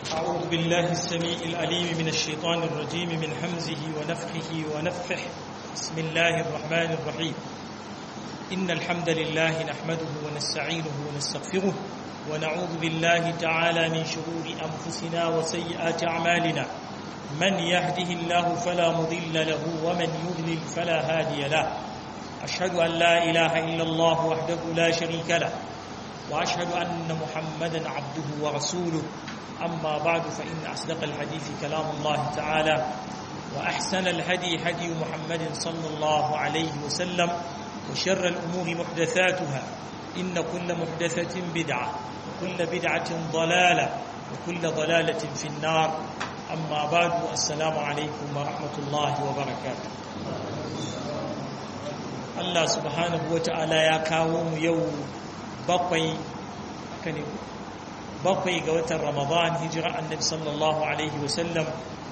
أعوذ بالله السميع العليم من الشيطان الرجيم من حمزه ونفخه ونفخه بسم الله الرحمن الرحيم إن الحمد لله نحمده ونستعينه ونستغفره ونعوذ بالله تعالى من شرور أنفسنا وسيئات أعمالنا من يهده الله فلا مضل له ومن يضلل فلا هادي له أشهد أن لا إله إلا الله وحده لا شريك له وأشهد أن محمدا عبده ورسوله أما بعد فإن أصدق الحديث كلام الله تعالى وأحسن الهدي هدي محمد صلى الله عليه وسلم وشر الأمور محدثاتها إن كل محدثة بدعة وكل بدعة ضلالة وكل ضلالة في النار أما بعد السلام عليكم ورحمة الله وبركاته Allah subhanahu wa ta'ala ya kawo mu yau bakwai bakwai ga watan Ramadan hijira annabi sallallahu alaihi wasallam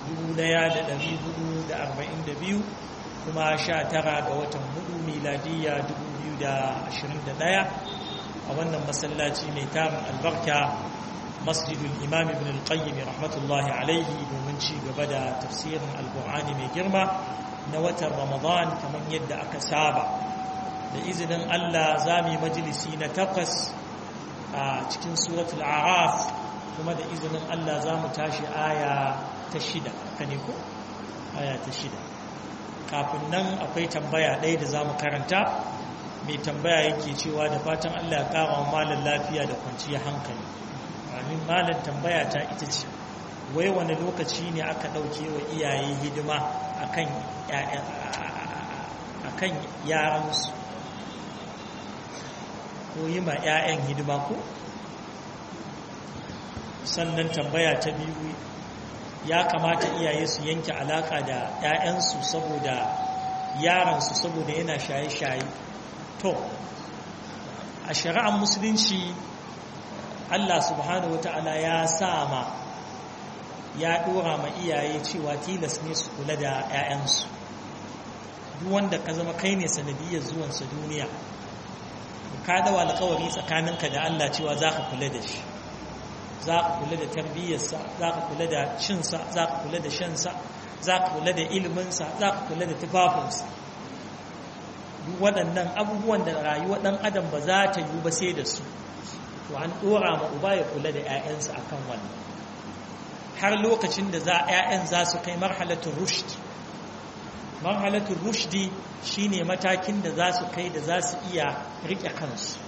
1442 kuma 19 ga watan hudu miladiyya 2021 a wannan masallaci mai tarin albarka masjidul imam ibn al-qayyim rahmatullahi alaihi domin ci gaba da tafsirin alkur'ani mai girma na watan ramadan kamar yadda aka saba da izinin Allah za mu yi majalisi na takwas a cikin suratul araf kuma da izinin Allah za mu tashi aya ta shida ka ne ko? aya ta shida kafin nan akwai tambaya ɗaya da za mu karanta mai tambaya yake cewa da fatan Allah ya kama malar lafiya da kwanciyar hankali amin malar tambaya ta ita ce wai wani lokaci ne aka ɗauke wa iyaye hidima akan yaransu ko yi ma 'ya'yan hidima ko sannan tambaya ta biyu ya kamata iyaye su yanke alaka da 'ya'yansu saboda yaransu saboda yana shaye-shaye to a shari'ar musulunci Allah subhanahu wa ta'ala ya sa ma ya ɗora ma iyaye cewa tilas ne su kula da 'ya'yansu duk wanda ka zama kai ne sanadiyar zuwansa duniya ka dawa alkawari tsakaninka da Allah cewa za ka kula da shi za ka kula da tarbiyyarsa za ka kula da cinsa za ka kula da shansa za ka kula da iliminsa za ka kula da tufafinsa duk waɗannan abubuwan da rayuwa ɗan adam ba za ta yi ba sai da su to an ɗora ma uba ya kula da 'ya'yansa a kan wannan har lokacin da za 'ya'yan za su kai marhalatun rushd marhalatun rushdi shine matakin da za su kai da za su iya riƙe kansu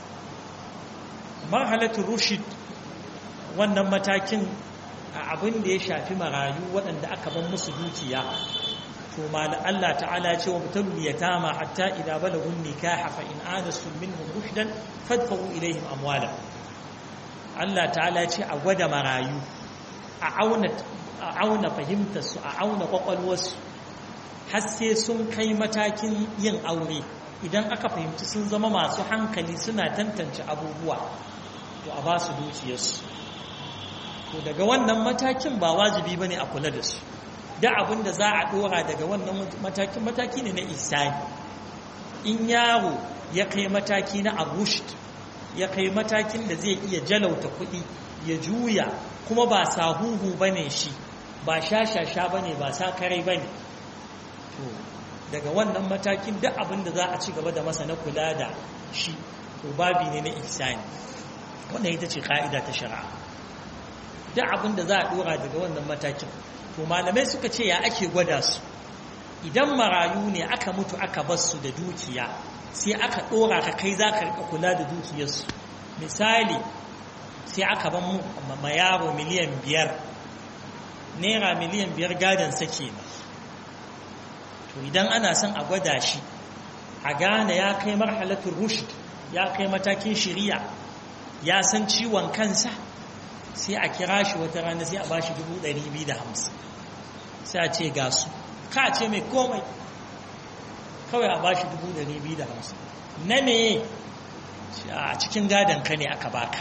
marhalatun rushd wannan matakin a abin da ya shafi marayu waɗanda aka ban musu dukiya to mala Allah ta'ala ce wa mutabul yatama hatta idza balagu nikaha fa in anastu minhum rushdan fadfa'u ilayhim amwala Allah ta'ala ce a gwada marayu a auna a auna fahimtar su a auna kwakwalwarsu har sai sun kai matakin yin aure idan aka fahimci sun zama masu hankali suna tantance abubuwa to a ba su dukiyarsu to daga wannan matakin ba wajibi ba ne a kula da su da abin da za a dora daga wannan matakin mataki ne na isani in yaro ya kai mataki na abushd ya kai matakin da zai iya jalauta kuɗi ya juya kuma ba sahuhu ba ne shi ba shashasha ba ne ba sakarai ba ne to daga wannan matakin duk abin da za a ci gaba da masa na kula da shi to babi ne na ihsani wannan ita ce ka'ida ta shari'a duk abin da za a dora daga wannan matakin to malamai suka ce ya ake gwada su idan marayu ne aka mutu aka bar su da dukiya sai aka dora ka kai za ka rika kula da dukiyarsu misali sai aka ban ma yaro miliyan biyar naira miliyan biyar gadon sake ne to idan ana son a gwada shi a gane ya kai marhalatun rushd ya kai matakin shiriya ya san ciwon kansa sai a kira shi wata rana sai a ba shi hamsin sai a ce ga su ka ce mai komai kawai a ba shi hamsin na me a cikin gadon ka ne aka baka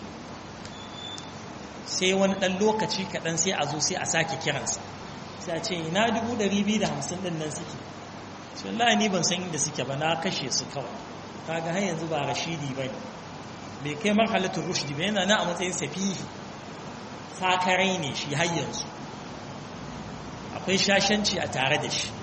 sai wani ɗan lokaci kaɗan sai a zo sai a sake kiransa sai a ce ina dubu ɗari biyu da hamsin ɗin nan suke shi wallahi ni ban san inda suke ba na kashe su kawai kaga har yanzu ba rashidi ba ne bai kai marhalatul rushdi ba yana na a matsayin safihi sakarai ne shi har yanzu akwai shashanci a tare da shi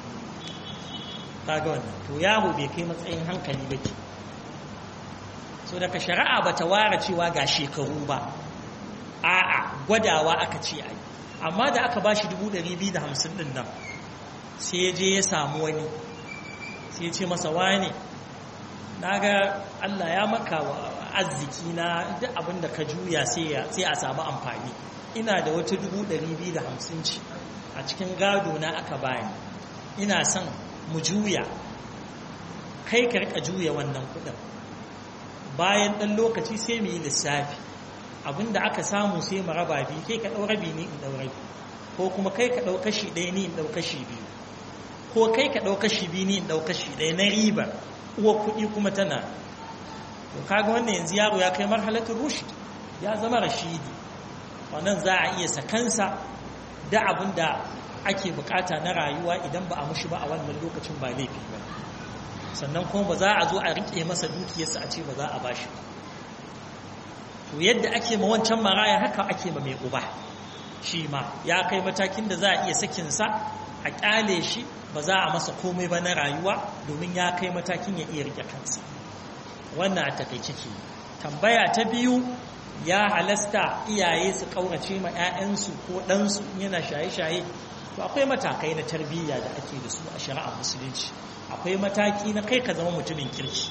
kaga wannan to yaro bai kai matsayin hankali ba ke so daga shari'a ba ta ware cewa ga shekaru ba a'a gwadawa aka ce ai amma da aka ba shi 250 din nan sai ya je ya samu wani sai ya ce masa wane na ga Allah ya maka wa arziki na duk abin da ka juya sai a samu amfani ina da wata 250 ce a cikin gado na aka bani ina son mu juya kai ka rika juya wannan kudin bayan ɗan lokaci sai mu yi lissafi abinda aka samu sai mu raba biyu kai ka ɗau rabi ni in ɗau rabi ko kuma kai ka ɗau kashi ɗaya ni in ɗau kashi biyu ko kai ka ɗau kashi biyu ni in ɗau kashi ɗaya na riba uwa kuɗi kuma tana to kaga wannan yanzu yaro ya kai marhalatul rushd ya zama rashidi wannan za a iya sakansa da abin da ake bukata na rayuwa idan ba a mushi ba a wannan lokacin ba laifi ba sannan kuma ba za a zo a rike masa dukiyarsa a ce ba za a bashi ba to yadda ake ma wancan maraya haka ake ma mai uba shi ma ya kai matakin da za a iya sakinsa a kyale shi ba za a masa komai ba na rayuwa domin ya kai matakin ya iya rike kansa wannan a takaice ke tambaya ta biyu ya halasta iyaye su kaurace ma 'ya'yansu ko ɗansu yana shaye-shaye to akwai matakai na tarbiyya da ake da su a shari'ar musulunci akwai mataki na kai ka zama mutumin kirki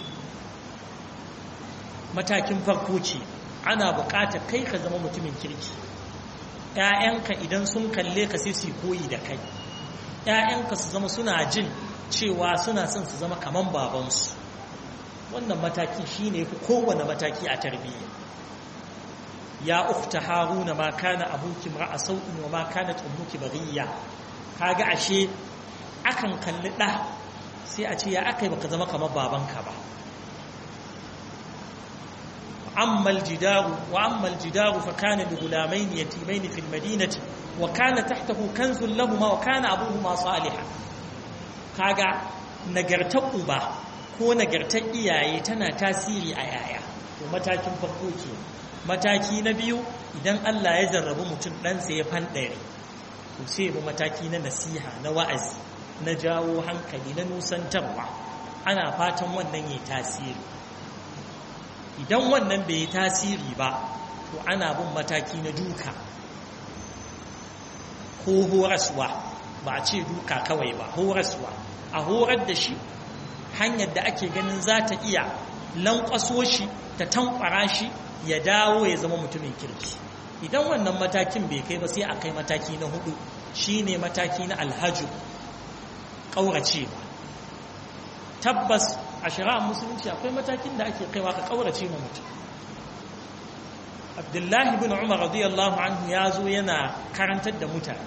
matakin farko ce ana buƙatar kai ka zama mutumin kirki ‘ya'yanka idan sun kalle ka sai su koyi da kai ‘ya'yanka su zama suna jin cewa suna son su zama kaman babansu wannan mataki shi ne fi kowane mataki a tarbiyya ya ukta haruna ma kana abuki ra'a sau'in wa ma kanat ummuki baghiya kaga ashe akan kalli ɗa sai a ce ya akai baka zama kamar babanka ba amma aljidaru wa amma aljidaru fa kana li gulamain yatimain fi almadinati wa kana tahtahu kanzun lahumma wa kana abuhuma salihan kaga nagartar uba ko nagartar iyaye tana tasiri a yaya to matakin farko ke mataki na biyu idan Allah ya jarrabu mutum ɗansa ya fanɗare to sai bu mataki na nasiha na wa'azi na jawo hankali na nusantarwa ana fatan wannan ya tasiri idan wannan bai yi tasiri ba to ana bin mataki na duka ko horaswa ba a ce duka kawai ba horaswa a horar da shi hanyar da ake ganin za ta iya lankwaso shi ta tankwara shi ya dawo ya zama mutumin kirki idan wannan matakin bai kai ba sai a kai mataki na hudu shine mataki na alhaju ƙaurace ba tabbas a shari'ar musulunci akwai matakin da ake kaiwa ka ƙaurace ma mutum abdullahi bin umar radiyallahu anhu ya zo yana karantar da mutane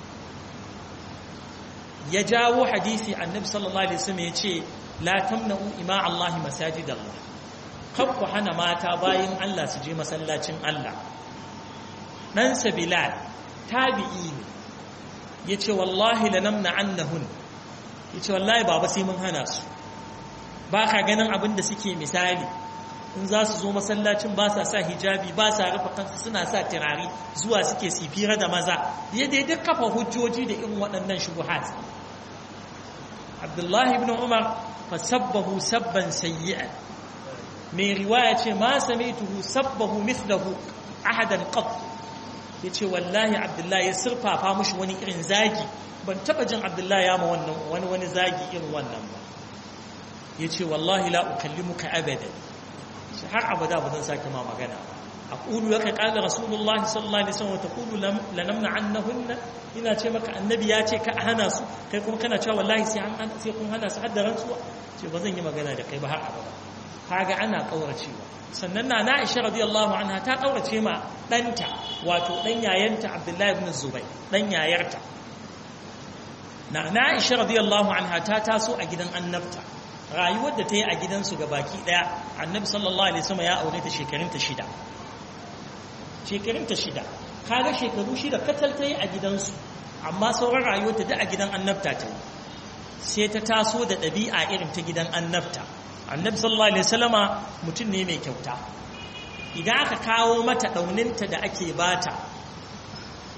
ya jawo hadisi annabi sallallahu alaihi wasallam ya ce la tamna'u ima Allah masajid Allah kar ku hana mata bayin Allah su je masallacin Allah dan Bilal tabi'i ne yace wallahi lanamna annahun yace wallahi baba sai mun hana su ba ka ganin abin da suke misali in za su zo masallacin ba sa sa hijabi ba sa rufe kansu suna sa turare zuwa suke sifira da maza ya dai duk kafa hujjoji da irin waɗannan shubuhat abdullahi ibn umar fa sabbahu sabban sayyi'an mai riwaya ce ma sami'tuhu sabbahu mithlahu ahadan qat yace wallahi abdullahi ya sirfafa mushi wani irin zagi ban taba jin abdullahi ya ma wannan wani wani zagi irin wannan ba yace wallahi la ukallimuka abada shi har abada ba zan sake ma magana ba aqulu laka qala rasulullah sallallahu alaihi wasallam taqulu lanamna annahunna ina ce maka annabi ya ce ka hana su kai kuma kana cewa wallahi sai an sai kun hana su hadda rantsuwa ce ba zan yi magana da kai ba har abada kaga ana kauracewa sannan na na Aisha radiyallahu anha ta kaurace ma danta wato dan yayanta Abdullahi ibn Zubayr dan yayarta na na Aisha radiyallahu anha ta taso a gidan annabta rayuwar da ta yi a gidansu ga baki daya annabi sallallahu alaihi wasallam ya aure ta shekarunta shida shekarunta shida kaga shekaru shida katal ta yi a gidansu amma sauran rayuwarta da a gidan annabta ta yi sai ta taso da ɗabi'a irin ta gidan annabta annabi sallallahu alaihi wasallama mutum ne mai kyauta idan aka kawo mata ɗauninta da ake bata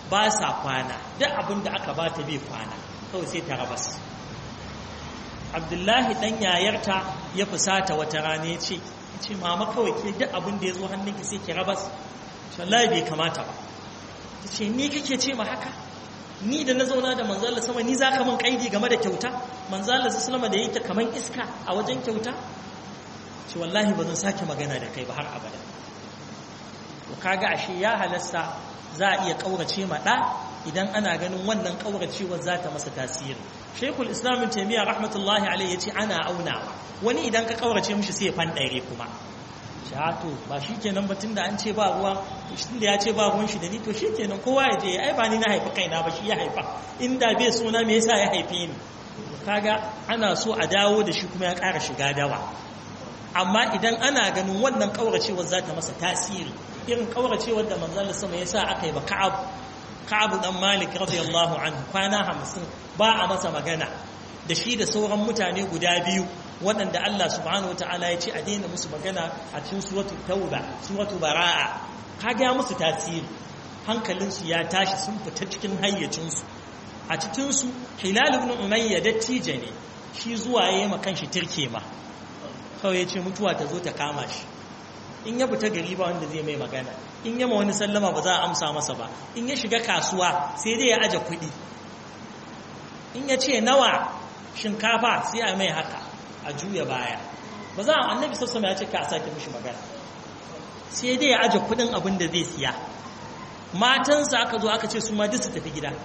ba sa kwana duk abin da aka ba ta bai kwana kawai sai ta rabas abdullahi dan yayarta ya fusata wata rana ya ce ce mama kawai ke duk abin da ya zo hannunki sai ki rabas wallahi bai kamata ba ta ce ni kake ce ma haka ni da na zauna da manzala sama ni za ka min kaidi game da kyauta manzala sama da yake kaman iska a wajen kyauta ce wallahi ba zan sake magana da kai ba har abada to kaga ashe ya halasta za a iya kaurace ma ɗa idan ana ganin wannan kauracewar za ta masa tasiri shekul islamin taimiyya rahmatullahi alaihi ya ce ana aunawa wani idan ka kaurace mishi sai ya fanɗare kuma shato ba shi kenan batun da an ce ba ruwa shi da ya ce ba ruwan shi da ni to shi kenan kowa ya je ai ba ni na haifi kaina ba shi ya haifa inda bai suna me yasa ya haife ni kaga ana so a dawo da shi kuma ya ƙara shiga dawa amma idan ana ganin wannan kauracewar za ta masa tasiri irin kauracewar da manzon sama ya sa aka yi ba ka'ab ka'ab dan malik radiyallahu anhu kwana hamsin ba a masa magana da shi da sauran mutane guda biyu waɗanda Allah subhanahu wataala ya ce a daina musu magana a cikin suratul tauba suratul bara'a kaga musu tasiri hankalinsu ya tashi sun fita cikin hayyacinsu a cikinsu hilal ibn umayya dattijo ne shi zuwa yayi ma kanshi tirke ma kawai ya ce mutuwa ta zo ta kama shi in ya fita gari ba wanda zai mai magana in ya ma wani sallama ba za a amsa masa ba in ya shiga kasuwa sai dai ya aje kuɗi in ya ce nawa shinkafa sai a mai haka a juya baya ba za a annabi sassama ya ce ka a sake mishi magana sai dai ya aje kuɗin abin da zai siya matansa aka zo aka ce su ma duk su tafi gida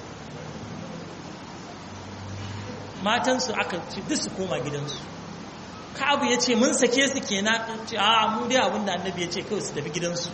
matansu aka ce duk su koma gidansu Ka'abu ya ce mun sake su kenan ce a mu dai abinda annabi ya ce kawai su tafi gidansu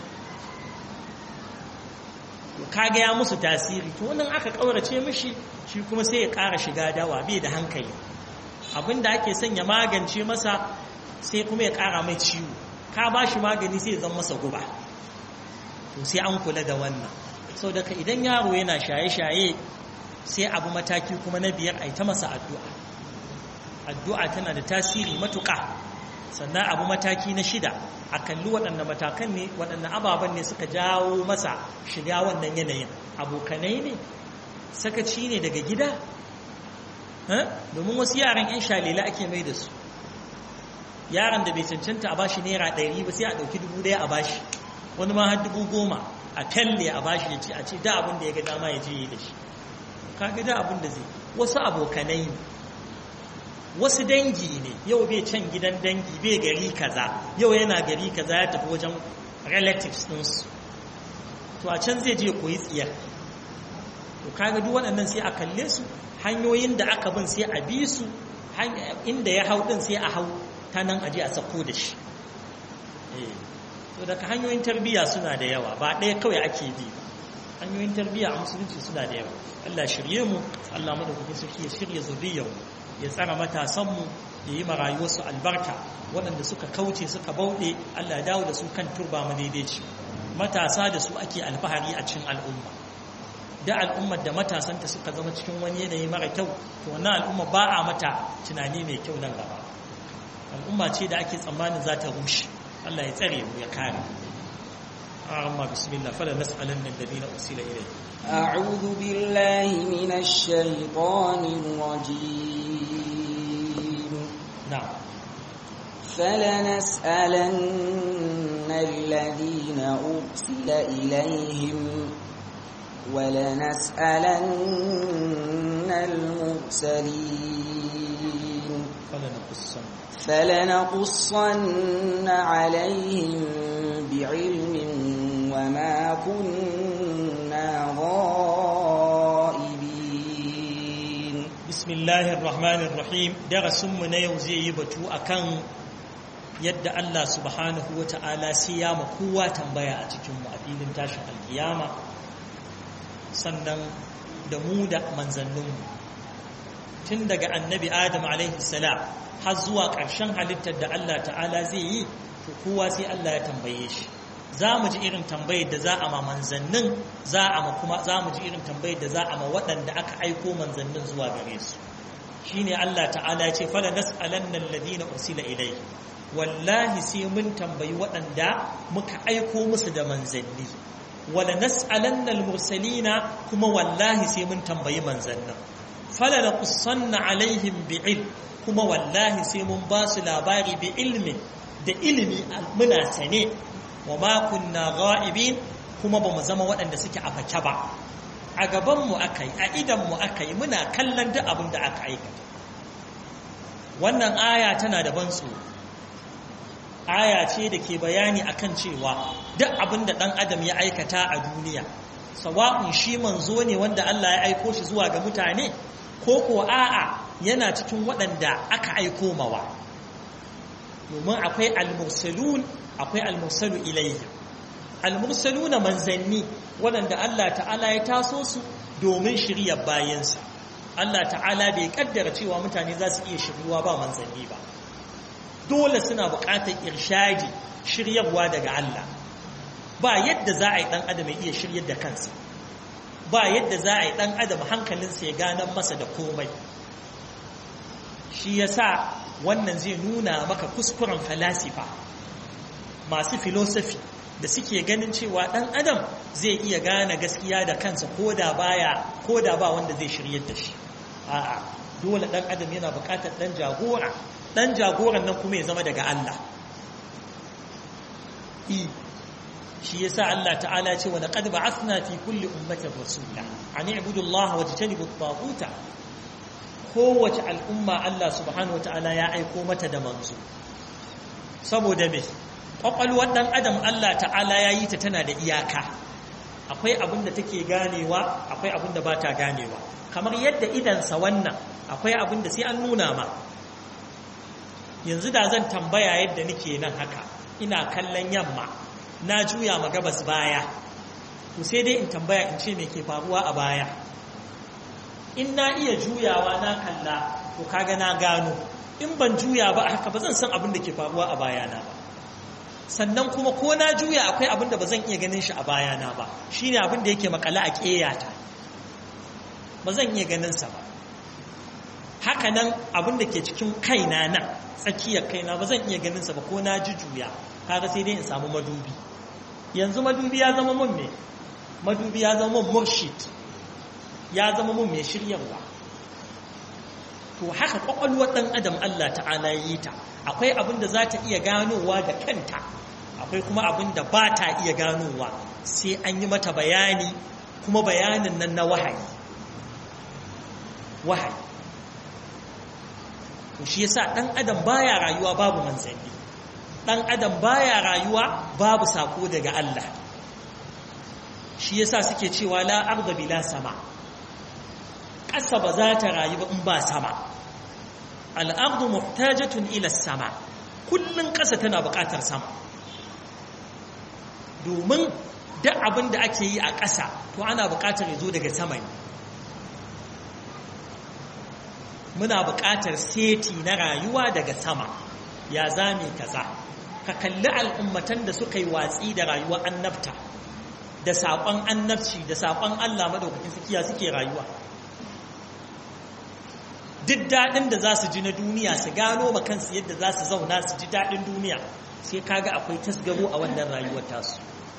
kaga ya musu tasiri to wannan aka kaurace mishi shi kuma sai ya ƙara shiga dawa bai da hankali abinda ake son ya magance masa sai kuma ya ƙara mai ciwo ka ba shi magani sai ya zama masa guba to sai an kula da wannan sau daga idan yaro yana shaye-shaye sai abu mataki kuma na biyar a ta masa addu'a addu'a tana da tasiri matuƙa sannan abu mataki na shida a kalli waɗanda matakan ne waɗanda ababen ne suka jawo masa shiga wannan yanayin abokanai ne sakaci ne daga gida domin wasu yaran 'yan shalila ake mai da su yaran da bai cancanta a bashi naira ɗari ba sai a ɗauki dubu ɗaya a bashi wani ma har dubu goma a talle a bashi ya ce a ce da abin da ya ga dama ya je yi da shi kaga da abin da zai wasu abokanai ne wasu dangi ne yau bai can gidan dangi bai gari kaza yau yana gari kaza ya tafi wajen relatives ɗinsu to a can zai je koyi tsiyar to kaga duk waɗannan sai a kalle su hanyoyin da aka bin sai a bi su inda ya hau ɗin sai a hau ta nan aje a sako da shi to daga hanyoyin tarbiyya suna da yawa ba ɗaya kawai ake bi ba hanyoyin tarbiyya a musulunci suna da yawa Allah shirye mu Allah madaukakin sarki ya shirya zuriyar mu ya tsara matasanmu ya yi marayuwarsu albarka waɗanda suka kauce suka bauɗe Allah ya dawo da su kan turba madaidaici matasa da su ake alfahari a cikin al'umma da al'ummar da matasanta suka zama cikin wani yanayi mara kyau to wannan al'umma ba a mata tunani mai kyau nan gaba al'umma ce da ake tsammanin za ta rushe Allah ya tsare mu ya kare amma bismillah fala nas'alanna alladhina ursila ilayhi أعوذ بالله من الشيطان الرجيم نعم فلنسألن الذين أرسل إليهم ولنسألن المرسلين فلنقصن فلنقصن عليهم بعلم وما كنا غائبين بسم الله الرحمن الرحيم درسmu na yau zai yi batu akan yadda Allah subhanahu wa ta'ala sai ya ma kowa tambaya a cikin mu a filin tashin alkiyama sannan da mu da manzanninmu tun daga annabi adam alaihi salam har zuwa ƙarshen halittar da Allah ta'ala zai yi to kowa sai Allah ya tambaye shi za mu ji irin tambayar da za a ma manzannin za a ma kuma za mu ji irin tambayar da za a ma waɗanda aka aiko manzannin zuwa gare su shine Allah ta'ala ya ce fala nas'alanna alladhina ursila ilayhi wallahi sai mun tambayi waɗanda muka aiko musu da manzanni wala nas'alanna al-mursalina kuma wallahi sai mun tambayi manzannin fala naqussanna alaihim bi'ilm kuma wallahi sai mun ba su labari bi ilmin da ilimi muna sane wa ma kunna ghaibin kuma ba mu zama waɗanda suke a fake ba a gabanmu aka yi a idanmu aka yi muna kallon duk abin da aka aikata wannan aya tana da ban tsoro aya ce da ke bayani akan cewa duk abin da ɗan adam ya aikata a duniya sawa'un shi manzo ne wanda Allah ya aiko shi zuwa ga mutane ko ko a'a yana cikin waɗanda aka aiko mawa domin akwai al-mursalun akwai al-mursalu ilayhi al-mursaluna manzanni waɗanda Allah ta'ala ya taso su domin shiryar bayansa Allah ta'ala bai kaddara cewa mutane za su iya shiryuwa ba manzanni ba dole suna buƙatar irshadi shiryarwa daga Allah ba yadda za a yi ɗan adam ya iya shiryar da kansa ba yadda za a yi ɗan adam hankalinsa ya ganan masa da komai shi ya sa wannan zai nuna maka kuskuren falasifa masu filosofi da suke ganin cewa ɗan adam zai iya gane gaskiya da kansa ko da baya ko da ba wanda zai shiryar da shi a'a dole ɗan adam yana buƙatar ɗan jagora ɗan jagoran nan kuma ya zama daga Allah i shi yasa Allah ta'ala ce wa laqad ba'athna fi kulli ummatin rasula an i'budu Allah wa tajtanibu at-taghuta kowace al'umma Allah subhanahu wata'ala ya aiko mata da manzo saboda me kwakwalwar dan adam Allah ta'ala ya yi ta tana da iyaka akwai abin da take ganewa akwai abin da ba ta ganewa kamar yadda idansa wannan akwai abin da sai an nuna ma yanzu da zan tambaya yadda nake nan haka ina kallon yamma na juya ma gabas baya to sai dai in tambaya in ce me ke faruwa a baya in na iya juyawa na kalla to kaga na gano in ban juya ba haka ba zan san abin da ke faruwa a bayana ba sannan kuma ko na juya akwai abin da ba zan iya ganin shi a bayana ba shine abin da yake makala a ƙeyata ba zan iya ganin sa ba haka nan abin da ke cikin kaina nan tsakiyar kaina ba zan iya ganin sa ba ko na ji juya kaga sai dai in samu madubi yanzu madubi ya zama mun me madubi ya zama mun murshid ya zama mun mai shiryarwa to haka kwakwalwar ɗan adam Allah ta'ala yi ta akwai abin da za ta iya ganowa da kanta akwai kuma abin da ba ta iya ganowa sai an yi mata bayani kuma bayanin nan na wahayi wahayi to shi yasa ɗan adam baya rayuwa babu manzanni ɗan adam baya rayuwa babu sako daga Allah shi yasa suke cewa la arda bila sama ƙasa ba za ta rayu ba in ba sama al'ardu muhtajatun ila sama kullum ƙasa tana buƙatar sama domin duk abin da ake yi a ƙasa to ana buƙatar ya zo daga sama ne muna buƙatar seti na rayuwa daga sama ya zame kaza ka kalli al'ummatan da suka yi watsi da rayuwa annabta da saƙon annabci da saƙon Allah maɗaukakin sukiya suke rayuwa duk daɗin da za su ji na duniya su gano kansu yadda za su zauna su ji daɗin duniya sai kaga akwai tasgaro a wannan rayuwar tasu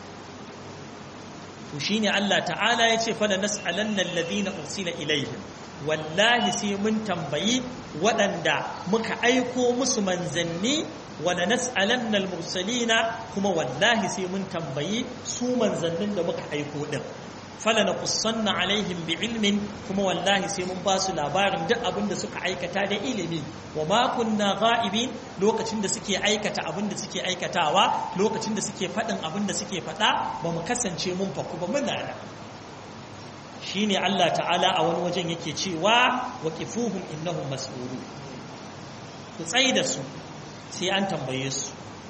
to shine Allah ta'ala ya ce fala nas'alanna alladhina ursila ilaihim wallahi sai mun tambayi waɗanda muka aiko musu manzanni wala nas'alanna almursalina kuma wallahi sai mun tambayi su manzannin da muka aiko din fala naqussanna alaihim biilmin kuma wallahi sai mun ba su labarin duk abin da suka aikata da ilimi wa ma kunna ghaibin lokacin da suke aikata abin da suke aikatawa lokacin da suke faɗin abin da suke faɗa ba mu kasance mun faku ba muna da shine Allah ta'ala a wani wajen yake cewa waqifuhum innahum mas'ulun ku tsayi da su sai an tambaye su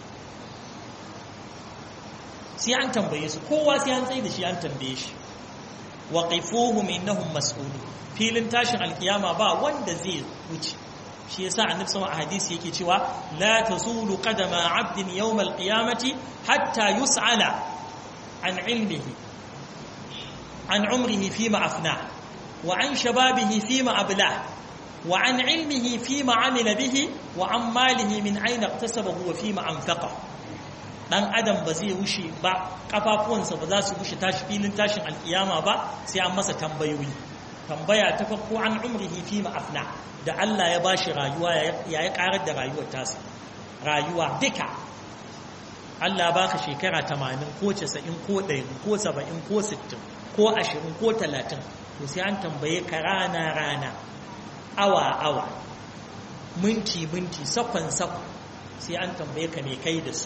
sai an tambaye su kowa sai an tsayi da shi an tambaye shi waqifuhum innahum mas'ulun filin tashin alkiyama ba wanda zai wuce shi yasa annabi sallallahu alaihi hadisi yake cewa la tazulu qadama 'abdin yawm alqiyamati hatta yus'ala an ilmihi an umrihi fima afna wa an shababihi fima abla wa an ilmihi fima amila bihi wa an malihi min ayna iktasabahu wa fima anfaqa dan adam ba zai wuce ba kafafuwansa ba za su wuce tashi filin tashin alkiyama ba sai an masa tambayoyi tambaya ta farko an umrihi fi ma'afna da Allah ya bashi rayuwa ya ya karar da rayuwar tasa rayuwa duka Allah baka shekara 80 ko 90 ko 100 ko 70 ko 60 ko 20 ko 30 to sai an tambaye ka rana rana awa awa minti minti sakon sakon sai an tambaye ka me kai da su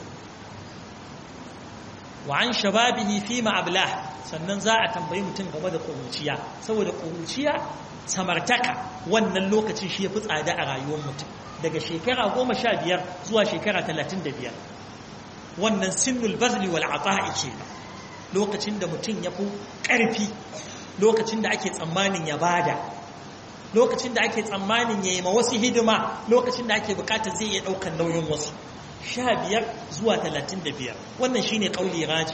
wa an shababihi fi ma'ablah sannan za a tambayi mutum game da ƙuruciya saboda ƙuruciya samartaka wannan lokacin shi ya fi tsada a rayuwar mutum daga shekara goma sha biyar zuwa shekara talatin da biyar wannan sinnul bazli wal ata'i ke lokacin da mutum ya fi ƙarfi lokacin da ake tsammanin ya bada lokacin da ake tsammanin ya yi ma wasu hidima lokacin da ake bukatar zai iya ɗaukar nauyin wasu sha biyar zuwa talatin da biyar wannan shi ne ƙauli raji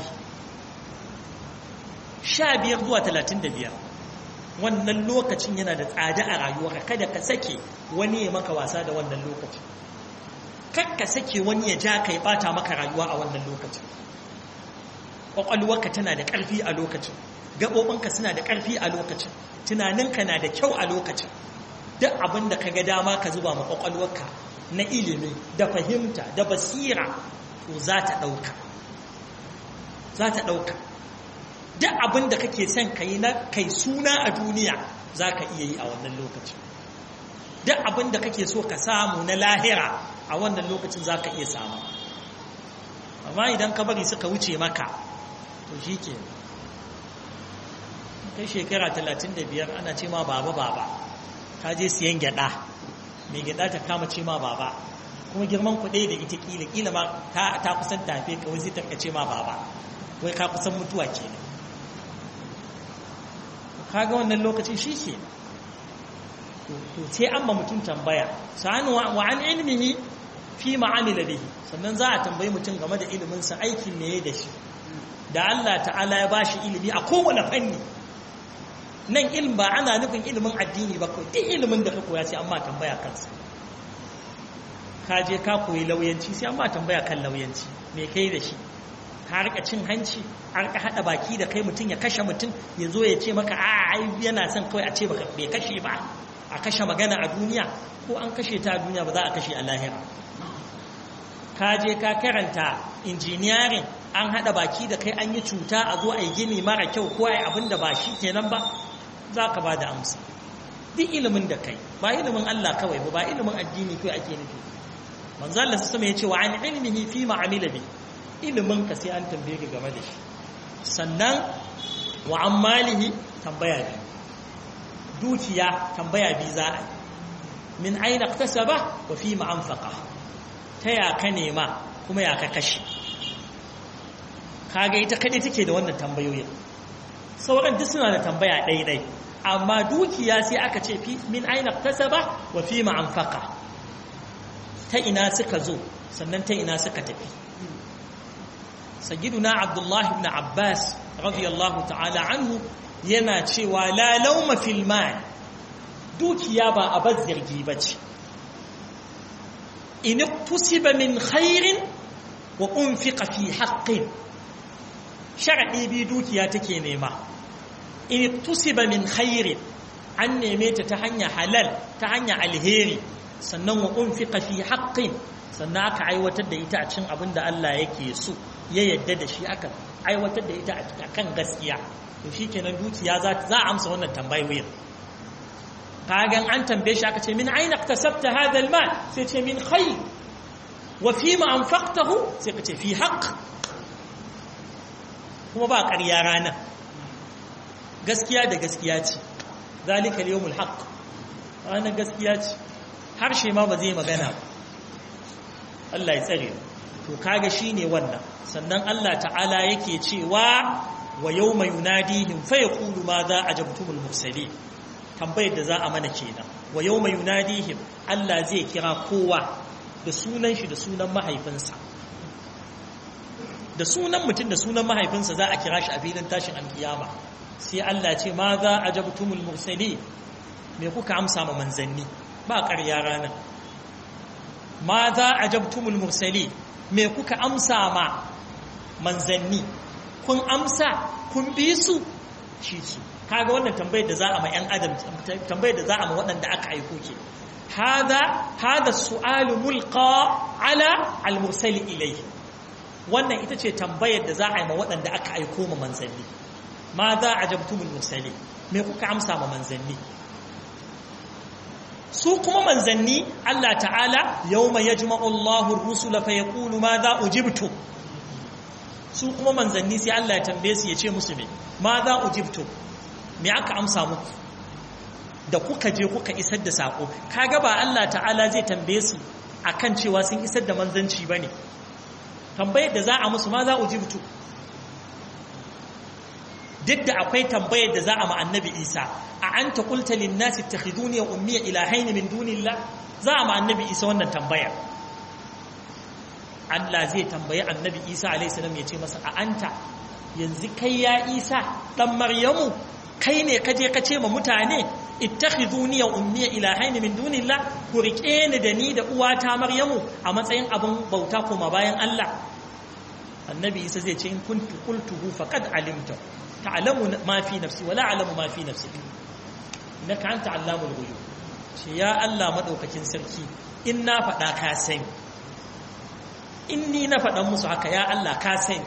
sha biyar zuwa talatin da biyar wannan lokacin yana da tsada a rayuwa kada ka sake wani ya maka wasa da wannan lokacin kar ka sake wani ya ja ka ya ɓata maka rayuwa a wannan lokacin ƙwaƙwalwarka tana da ƙarfi a lokacin gaɓoɓinka suna da ƙarfi a lokacin tunaninka na da kyau a lokacin duk abin da ka ga dama ka zuba ma ƙwaƙwalwarka na ilimi da fahimta da basira to za ta ɗauka za ta ɗauka duk abin da kake son ka yi na kai suna a duniya za ka iya yi a wannan lokacin duk abin da kake so ka samu na lahira a wannan lokacin za ka iya samu amma idan ka bari suka wuce maka to shi ke kai shekara talatin da biyar ana ce ma baba baba ka je siyan gyada mai gyada ta kama ce ma baba kuma girman kuɗe da ita kila kila ma ta kusan tafe kawai zai tarka ce ma baba wai ka kusan mutuwa ke ne kaga wannan lokacin shi ke to sai an ma mutum tambaya sa'an wa an ilmihi fi ma'amila bihi sannan za a tambayi mutum game da iliminsa aikin ne da shi da Allah ta'ala ya bashi ilimi a kowane fanni nan ilm ba ana nufin ilimin addini ba kawai duk ilimin da ka koya sai amma tambaya kansa ka je ka koyi lauyanci sai amma tambaya kan lauyanci me kai da shi ka rika cin hanci a rika hada baki da kai mutum ya kashe mutum ya zo ya ce maka a ai yana son kawai a ce baka bai kashe ba a kashe magana a duniya ko an kashe ta a duniya ba za a kashe a lahira ka je ka karanta injiniyarin an hada baki da kai an yi cuta a zo a yi gini mara kyau ko a yi abin da ba shi kenan ba za ka ba da amsa duk ilimin da kai ba ilimin Allah kawai ba ba ilimin addini kawai ake nufi manzo Allah sama ya ce wa an ilmihi fi ma'amila bi ilimin ka sai an tambaye ka game da shi sannan wa an malihi tambaya bi dukiya tambaya bi za a yi min aina iktasaba wa fi ma anfaqa ta ya ka nema kuma ya ka kashe kaga ita kadai take da wannan tambayoyin sauran duk suna da tambaya ɗaiɗai amma dukiya sai aka ce min aina tasaba wa fi ma'amfaka ta ina suka zo sannan ta ina suka tafi sayyiduna abdullahi ibn abbas radiyallahu ta'ala anhu yana cewa la lauma fil mal dukiya ba a bazzirgi bace in tusiba min khairin wa unfiqa fi haqqin shar'i bi dukiya take nema in tusiba min khairin an neme ta ta hanya halal ta hanya alheri sannan wa unfiqa fi haqqin sannan aka aiwatar da ita a cikin abin da Allah yake so ya yadda da shi aka aiwatar da ita a kan gaskiya to shikenan dukiya za za a amsa wannan tambayoyin kagan an tambaye shi aka ce min aina iktasabta hadha almal sai ce min khair wa fi ma anfaqtahu sai ka ce fi haqq kuma ba ƙarya rana gaskiya da gaskiya ce zalika al-yawmul haqq ranar gaskiya ce harshe ma ba zai magana ba Allah ya tsare to kaga shine wannan sannan Allah ta'ala yake cewa wa yawma yunadihim fa yaqulu ma za ajabtumul mursalin tambayar da za a mana kenan wa yawma yunadihim Allah zai kira kowa da sunan shi da sunan mahaifinsa da sunan mutum da sunan mahaifinsa za a kira shi a filin tashin alkiyama sai Allah ce ma za a jabtumul mursali me kuka amsa ma manzanni ba ƙarya ranar ma za a jabtumul mursali me kuka amsa ma manzanni kun amsa kun bi su shi su kaga wannan tambayar da za a ma yan adam tambayar da za a ma waɗanda aka aiko ke hada hada su'alu mulqa ala al-mursali ilayhi wannan ita ce tambayar da za a yi ma waɗanda aka aiko ma manzanni ma za a jabtumul mursali me kuka amsa ma manzanni su kuma manzanni Allah ta'ala yawma yajma'u Allahu ar-rusula fa yaqulu ma za ujibtu su kuma manzanni sai Allah ya tambaye su ya ce musu me ma za ujibtu me aka amsa muku da kuka je kuka isar da sako kaga ba Allah ta'ala zai tambaye su akan cewa sun isar da manzanci bane tambayar da za a musu ma za ujibtu duk da akwai tambayar da za a ma annabi Isa a anta qulta lin nasi ittakhiduni wa ummi ilahayn min dunillah za a ma annabi Isa wannan tambayar Allah zai tambayi annabi Isa alaihissalam ya ce masa a anta yanzu kai ya Isa dan Maryamu kai ne ka je ka ce ma mutane ittakhiduni ya ummi ilahaini min dunillah ku rike ni da ni da uwata Maryamu a matsayin abin bauta kuma bayan Allah annabi Isa zai ce in kuntu qultuhu faqad alimta ta'lamu ma fi nafsi wala a'lamu ma fi nafsi innaka anta allamul ghuyub ce ya Allah madaukakin sarki in na faɗa ka sani in ni na faɗan musu haka ya Allah ka sani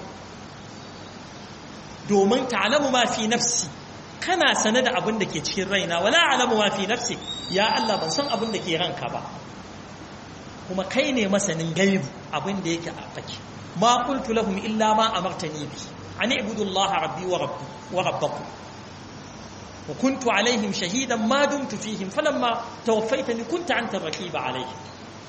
domin ta'lamu ma fi nafsi kana sane da abin da ke cikin raina wala a'lamu ma fi nafsi ya Allah ban san abin da ke ranka ba kuma kai ne masanin gaibu abin da yake a fake ma qultu lahum illa ma amartani bi an ibudu Allah rabbi wa rabbi wa rabbakum wa kuntu alaihim shahidan ma dumtu fihim falamma tawaffaytani kunta anta raqiba alaihim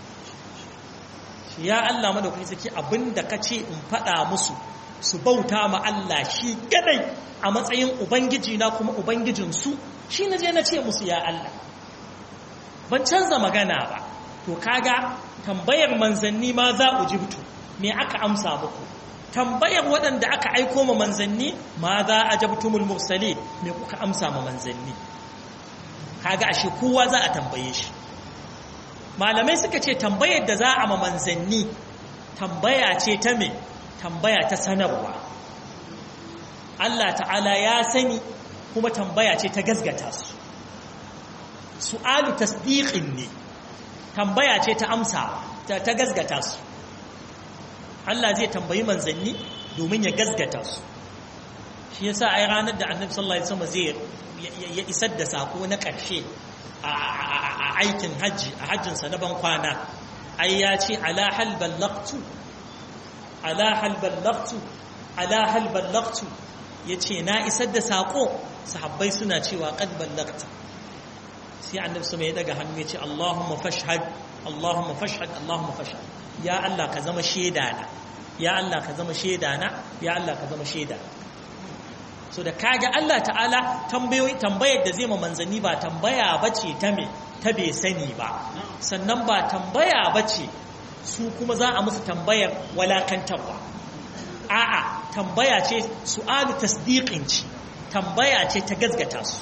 ya Allah madaukakin saki abinda kace in faɗa musu su bauta ma Allah shi kadai a matsayin ubangiji na kuma ubangijin su shi naje na ce musu ya Allah ban canza magana ba to kaga tambayar manzanni ma za ujibtu me aka amsa muku tambayar waɗanda aka aiko ma manzanni ma za ajabtumul mursali me kuka amsa ma manzanni kaga ashe kowa za a tambaye shi malamai suka ce tambayar da za a ma manzanni tambaya ce ta me tambaya ta sanarwa Allah ta'ala ya sani kuma tambaya ce ta gazgata su su'alu tasdiqin ne tambaya ce ta amsawa ta gazgata su Allah zai tambayi manzanni domin ya gazgata su shi yasa ai ranar da Annabi sallallahu alaihi wasallam zai ya isar da sako na ƙarshe a aikin hajji a hajjinsa na ban kwana ai ya ce ala hal ballaqtu ala hal ballaqtu ala hal ballaqtu yace na isar da sako sahabbai suna cewa qad ballaqta sai annabi sama ya daga hannu yace Allahumma fashhad Allahumma fashhad Allahumma fashhad ya Allah ka zama shaida na ya Allah ka zama shaida na ya Allah ka zama shaida so da kaga Allah ta'ala tambayoyi tambayar da zai ma manzanni ba tambaya bace ta me ta bai sani ba sannan ba tambaya bace su kuma za a musu tambayar walakantarwa a'a tambaya ce su'alu tasdiqin ce tambaya ce ta gazgata su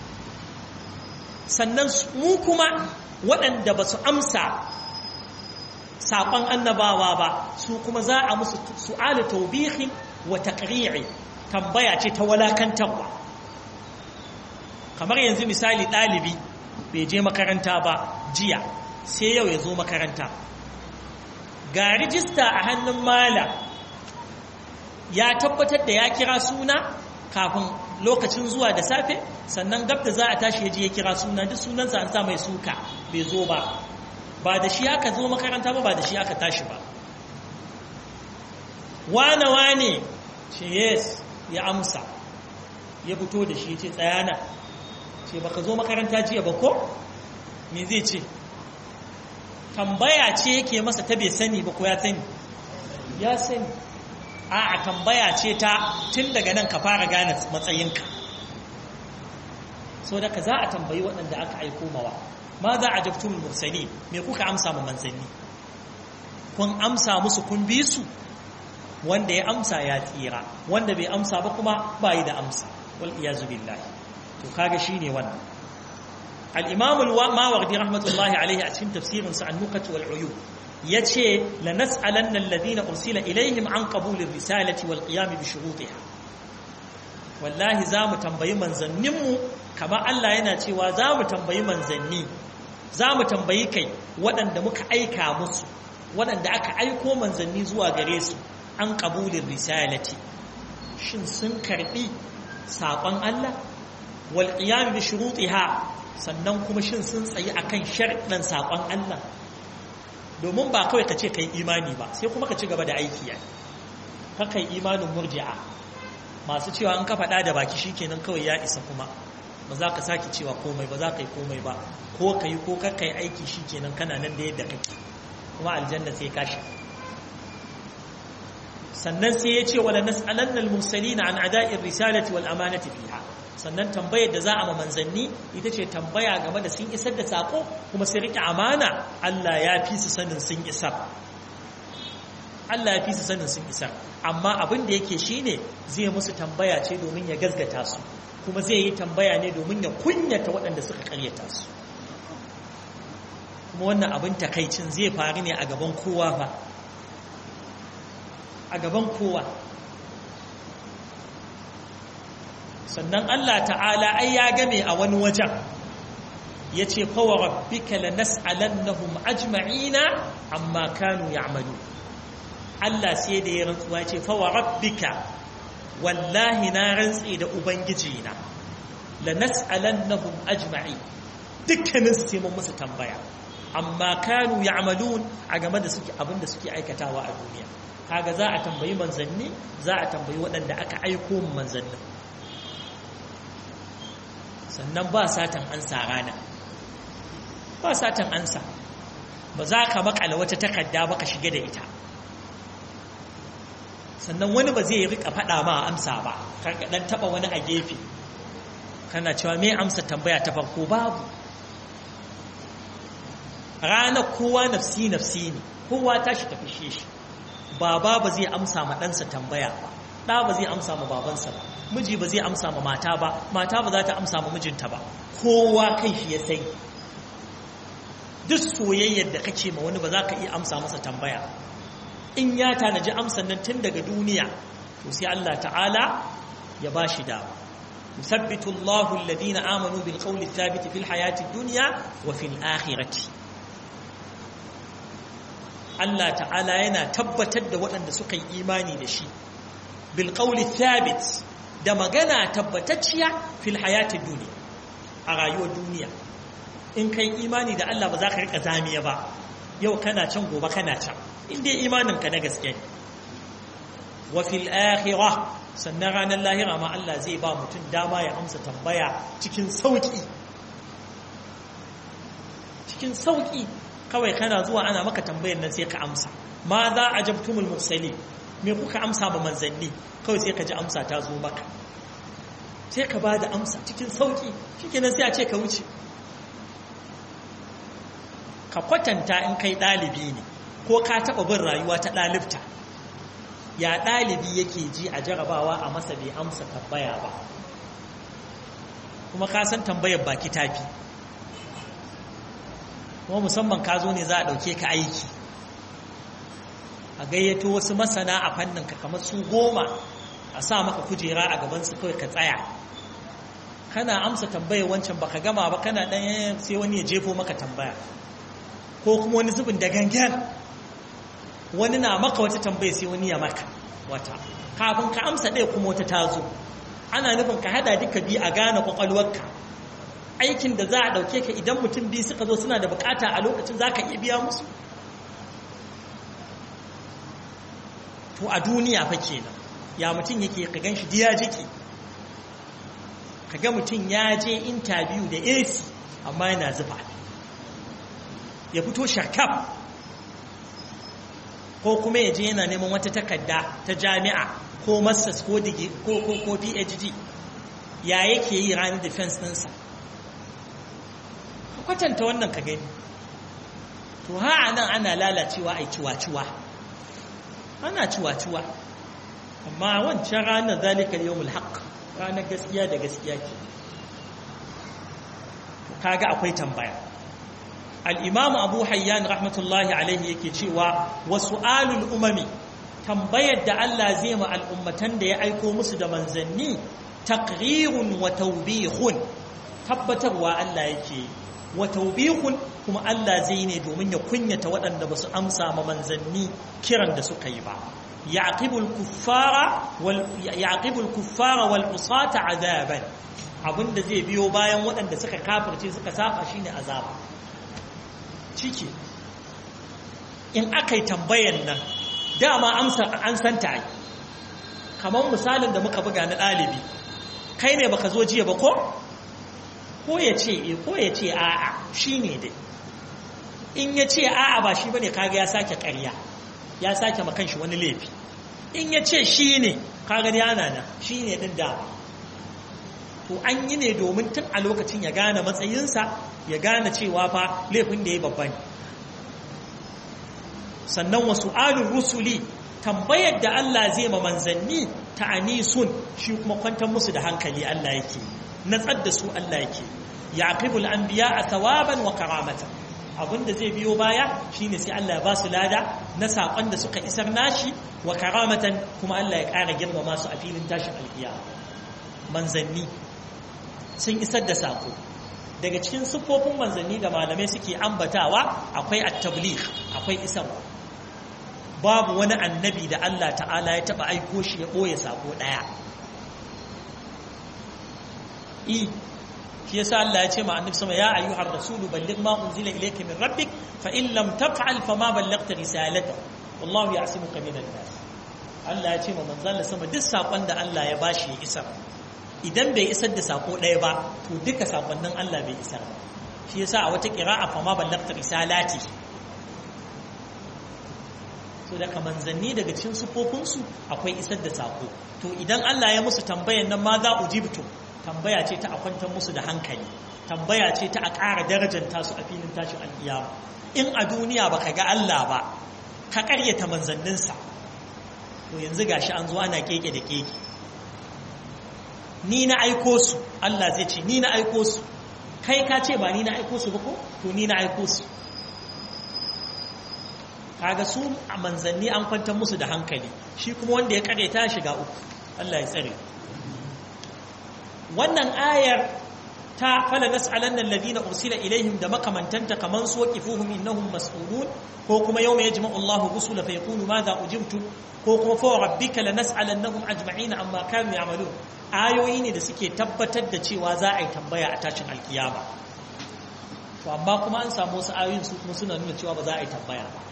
sannan mu kuma waɗanda ba su amsa saƙon annabawa ba su kuma za a musu su'alu taubihin wa taqri'i tambaya ce ta walakantarwa kamar yanzu misali ɗalibi bai je makaranta ba jiya sai yau ya zo makaranta ga rijista a hannun mala ya tabbatar da ya kira suna kafin lokacin zuwa da safe sannan gab da za a tashi ya je ya kira suna duk sunansa an sa mai suka bai zo ba ba da shi aka zo makaranta ba ba da shi aka tashi ba wane wane ce yes ya amsa ya fito da shi ce tsayana ce baka zo makaranta jiya ba ko me zai ce tambaya ce yake masa ta bai sani ba ko ya sani ya sani a tambaya ce ta tun daga nan ka fara gane matsayinka so da ka za a tambayi waɗanda aka aiko mawa ma za a jaftun mursani me kuka amsa ma manzanni kun amsa musu kun bi su wanda ya amsa ya tsira wanda bai amsa ba kuma ba yi da amsa wal iyazu billahi to kaga shine wannan al-imam al-mawardi rahmatullahi alaihi a cikin tafsirin sa an-nukat wal uyub yace la nas'alanna alladhina ursila ilaihim an qabuli risalati wal qiyam bi shurutiha wallahi za mu tambayi manzanninmu kama Allah yana cewa za mu tambayi manzanni za mu tambayi kai waɗanda muka aika musu waɗanda aka aiko manzanni zuwa gare su an ƙabulin risalati shin sun karɓi saƙon Allah wal qiyam bi shurutiha sannan kuma shin sun tsayi akan sharɗan saƙon Allah domin ba kawai ka ce kai imani ba sai kuma ka ci gaba da aiki ya ka kai imanin murji'a masu cewa an ka faɗa da baki shikenan kawai ya isa kuma ba za ka sake cewa komai ba za ka yi komai ba ko ka yi ko ka yi aiki shikenan kana nan da yadda kake kuma aljanna sai ka shiga sannan sai ya ce wala nas'alanna al-mursalina an ada'ir risalati wal amanati fiha sannan tambayar da za a ma manzanni ita ce tambaya game da sun isar da sako kuma sai rike amana Allah ya fi su sanin sun isar Allah ya fi su sanin sun isar amma abin da yake shine zai musu tambaya ce domin ya gazgata su kuma zai yi tambaya ne domin ya kunyata waɗanda suka karyata su kuma wannan abin takaicin zai faru ne a gaban kowa fa a gaban kowa sannan Allah ta'ala ai ya game a wani wajen ya ce fawa rabbika la nas'alannahum ajma'ina amma kanu ya'malu Allah sai da ya rantsuwa ya ce fawa rabbika wallahi na rantsi da ubangijina la nas'alannahum ajma'i dukkanin su sai mun musu tambaya amma kanu ya'malun a game da suke abinda suke aikatawa a duniya kaga za a tambayi manzanni za a tambayi waɗanda aka aiko mu manzannin sannan ba satan ansa rana ba satan ansa ba za ka makala wata takarda ba ka shiga da ita sannan wani ba zai rika faɗa ma amsa ba karka ɗan taɓa wani a gefe kana cewa me amsa tambaya ta farko babu ranar kowa nafsi nafsi ne kowa tashi ta fishe shi baba ba zai amsa ma ɗansa tambaya ba ɗa ba zai amsa ma babansa ba miji ba zai amsa ma mata ba mata ba za ta amsa ma mijinta ba kowa kan shi ya sai duk soyayyar da kake ma wani ba za ka iya amsa masa tambaya in ya tanaji amsan nan tun daga duniya to sai Allah ta'ala ya ba shi dama yusabbitu Allahu alladhina amanu bil qawli thabit fil hayati dunya wa fil akhirati Allah ta'ala yana tabbatar da waɗanda suka yi imani da shi bil qawli thabit da magana tabbatacciya fil hayatid duniya a rayuwar duniya in kai imani da Allah ba za ka rika zamiya ba yau kana can gobe kana can in dai imanin ka na gaske ne wa fil akhirah sannan ranar lahira ma Allah zai ba mutum dama ya amsa tambaya cikin sauki cikin sauki kawai kana zuwa ana maka tambayar nan sai ka amsa ma za ajabtumul mursalin me kuka amsa ba manzanni kawai sai ka ji amsa ta zo maka sai ka ba da amsa cikin sauki shikenan sai a ce ka wuce ka kwatanta in kai ɗalibi ne ko ka taɓa bin rayuwa ta ɗalibta ya ɗalibi yake ji a jarabawa a masa bai amsa tambaya ba kuma ka san tambayar baki tafi kuma musamman ka zo ne za a ɗauke ka aiki a gayyato wasu masana a fannin ka kamar su goma a sa maka kujera a gabansu kawai ka tsaya kana amsa tambayar wancan baka gama ba kana ɗan sai wani ya jefo maka tambaya ko kuma wani zubin da gangan wani na maka wata tambaya sai wani ya maka wata kafin ka amsa ɗaya kuma wata tazo ana nufin ka hada duka biyu a gane kwakwalwarka aikin da za a ɗauke ka idan mutum biyu suka zo suna da bukata a lokacin za ka iya biya musu to a duniya fa kenan ya mutum yake ka gan shi diya jiki ka ga mutum ya je intabiyu da ac amma yana zufa ya fito sharkaf ko kuma ya je yana neman wata takarda ta jami'a ko masters ko ko ko ko phd ya yake yi ranar defense ɗinsa ka kwatanta wannan ka gani to ha nan ana lalacewa a ciwa-ciwa ana ciwa-ciwa amma wancan ranar zalika yawmul haqq ranar gaskiya da gaskiya ke kaga akwai tambaya al-imam abu hayyan rahmatullahi alaihi yake cewa wasu alul umami tambayar da Allah zai ma al'ummatan da ya aiko musu da manzanni taqrirun wa tawbihun tabbatarwa Allah yake wa tawbihun kuma Allah zai ne domin ya kunyata waɗanda ba su amsa ma manzanni kiran da suka yi ba yaqibul kuffara wal yaqibul kuffara wal usata azaban abinda zai biyo bayan waɗanda suka kafirce suka saba shine azaba ciki in aka yi tambayan nan dama amsa an santa yi kamar misalin da muka buga na ɗalibi kai ne baka zo jiya ba ko ko ya ce e ko ya ce a'a shi ne dai in ya ce a'a ba shi bane kaga ya sake ƙarya ya sake makan shi wani laifi in ya ce shi ne kaga ya nana shi ne ɗin dama to an yi ne domin tun a lokacin ya gane matsayinsa ya gane cewa fa laifin da ya babba ne sannan wasu alun rusuli tambayar da Allah zai ma manzanni ta anisun shi kuma kwantar musu da hankali Allah yake natsar da su Allah yake yaqibul anbiya a thawaban wa karamata abinda zai biyo baya shine sai Allah ya ba su lada na sakon da suka isar nashi wa karamatan kuma Allah ya ƙara girmama su a filin tashin alkiya manzanni sun isar da sako daga cikin siffofin manzanni da malamai suke ambatawa akwai at-tabligh akwai isarwa babu wani annabi da Allah ta'ala ya taba aiko shi ya ɓoye sako ɗaya i shi yasa Allah ya ce ma annabi sama ya ayyuhar rasulu balligh ma unzila ilayka min rabbik fa in lam taf'al fa ma ballaghta risalata wallahu ya'simuka minan nas Allah ya ce ma manzon sama duk sakon da Allah ya bashi ya isar idan bai isar da sako ɗaya ba to duka sakonnin Allah bai isar ba shi yasa a wata qira'a fa ma ballaghta risalati so daga manzanni daga cikin sufofinsu akwai isar da sako to idan Allah ya musu tambayan nan ma za ujibtu tambaya ce ta a kwantar musu da hankali tambaya ce ta a ƙara darajanta su a filin tashin alƙiyama in a duniya baka ga Allah ba ka ƙaryata manzanninsa to yanzu gashi an zo ana keke da keke ni na aiko su Allah zai ce ni na aiko su kai ka ce ba ni na aiko su ba ko to ni na aiko su kaga su a manzanni an kwantar musu da hankali shi kuma wanda ya kare ta shiga uku Allah ya tsare wannan ayar ta fala nas'alanna alladhina ursila ilaihim da makamantanta kaman su waqifuhum innahum mas'ulun ko kuma yawma yajma'u Allahu rusula fa yaqulu madha ujibtu ko kuma fa rabbika lanas'alannahum ajma'ina amma kanu ya'malun ayoyi ne da suke tabbatar da cewa za a yi tambaya a tashin alkiyama to amma kuma an samu wasu ayoyin su kuma suna nuna cewa ba za a yi tambaya ba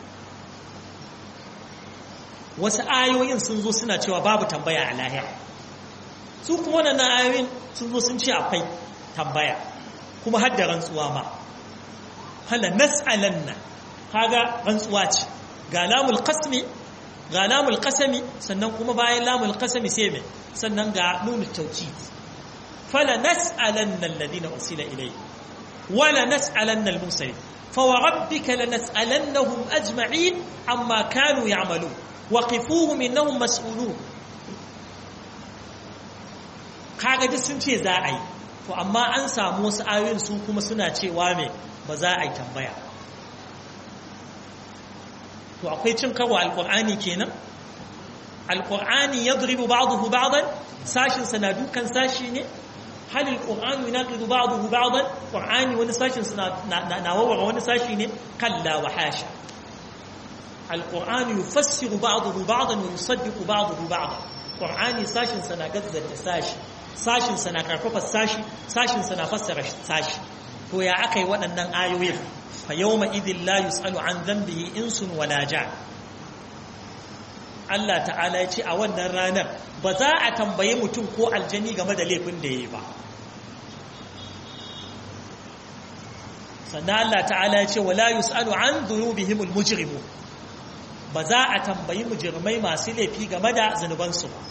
wasu ayoyin sun zo suna cewa babu tambaya a lahira su kuma wannan ayoyin sun zo sun ce akwai tambaya kuma har da rantsuwa ma hala nas'alanna kaga rantsuwa ce ga lamul qasmi ga lamul qasami sannan kuma bayan lamul qasami sai me sannan ga nunu tawkid fala nas'alanna alladhina ursila ilayhi wala nas'alanna al-mursalin فوربك لنسألنهم أجمعين عما كانوا يعملون waqifuhum innahum mas'ulun kaga duk sun ce za a yi to amma an samu wasu ayoyin su kuma suna cewa me ba za a yi tambaya to akwai cin karo alqur'ani kenan alqur'ani yadribu ba'dahu ba'dan sashin sana dukan sashi ne hal alqur'anu yunaqidu ba'dahu ba'dan qur'ani wani sashin suna na wawara wani sashi ne kalla wa hasha القرآن يفسر بعضه بعضا ويصدق بعضه بعضا قرآني ساشن سنا قدزة ساشي ساشن سنا كرفف ساشي ساشن سنا فسر ساشي هو يا أكي وأنن آيوين فيومئذ لا يسأل عن ذنبه إنس ولا جان Allah ta'ala ya ce a wannan ranar ba za a tambaye mutum ko aljani game da laifin da ya yi ba sannan Allah ta'ala ya ce wala yus'alu an dhunubihimul mujrimun ba za a tambayi mujirmai masu laifi game da zunubansu ba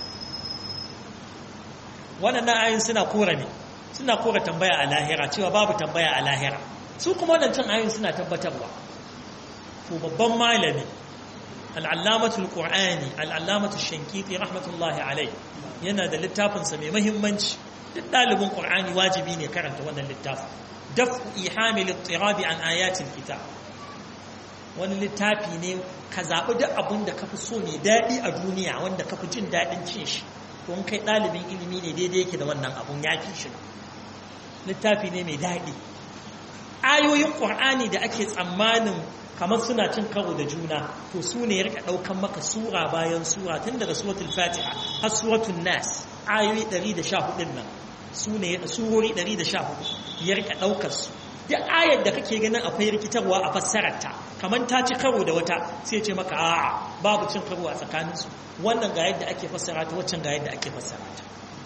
waɗannan ayin suna kora ne suna kora tambaya a lahira cewa babu tambaya a lahira su kuma waɗancan ayin suna tabbatarwa to babban malami al'allamatul qur'ani al'allamatul shankiti rahmatullahi alai yana da littafinsa mai mahimmanci duk ɗalibin qur'ani wajibi ne karanta wannan littafin daf'u ihamil ittirabi an ayatil kitab wani littafi ne ka zaɓi duk abin da ka fi so mai daɗi a duniya wanda ka fi jin daɗin cin shi don kai ɗalibin ilimi ne daidai yake da wannan abun ya fi shi littafi ne mai daɗi ayoyin ƙur'ani da ake tsammanin kamar suna cin karo da juna to su ne ya rika ɗaukan maka sura bayan sura tun daga suratul fatiha har suratul nas ayoyi 114 nan su ne surori 114 ya rika ɗaukar su duk ayar da kake ganin akwai rikitarwa a fassararta kamar ta ci karo da wata sai ce maka a'a babu cin karo a tsakaninsu wannan ga yadda ake fassara ta waccan ga yadda ake fassara ta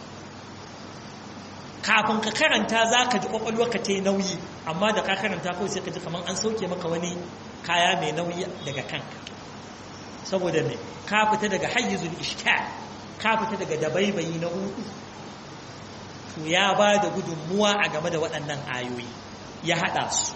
kafin ka karanta za ka ji ka ta yi nauyi amma da ka karanta kawai sai ka ji kamar an sauke maka wani kaya mai nauyi daga kanka saboda ne ka fita daga hayyizul ishkal ka fita daga dabaibayi na hudu to ya ba da gudunmuwa a game da waɗannan ayoyi ya haɗa su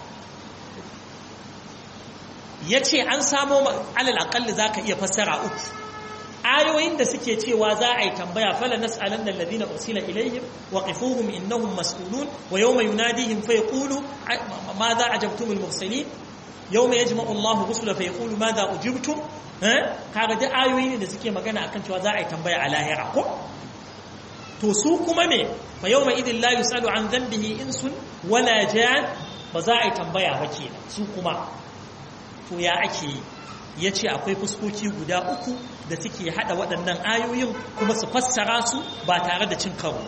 ya ce an samo alal aƙalli za ka iya fassara uku ayoyin da suke cewa za a yi tambaya fala nas'alan da ladina ursila ilaihim wa qifuhum innahum mas'ulun wa yawma yunadihim fa yaqulu ma za ajabtum al mursalin yawma yajma'u Allahu rusula fa yaqulu ma za ujibtum eh kaga da ayoyi ne da suke magana akan cewa za a yi tambaya a lahira ko to su kuma me fa yawma idin la yusalu an dhanbihi insun wala jan ba za a yi tambaya ba kenan su kuma to ya ake yi ya ce akwai fuskoki guda uku da suke hada waɗannan ayoyin kuma su fassara su ba tare da cin karo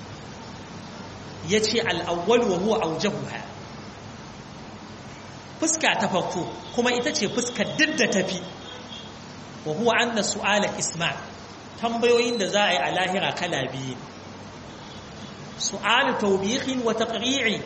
ya ce al'awwal wa huwa aujahuha fuska ta farko kuma ita ce fuskar duk da tafi wa huwa anna su'ala isma tambayoyin da za a yi a lahira kala biyu su'alu tawbihin wa taqri'i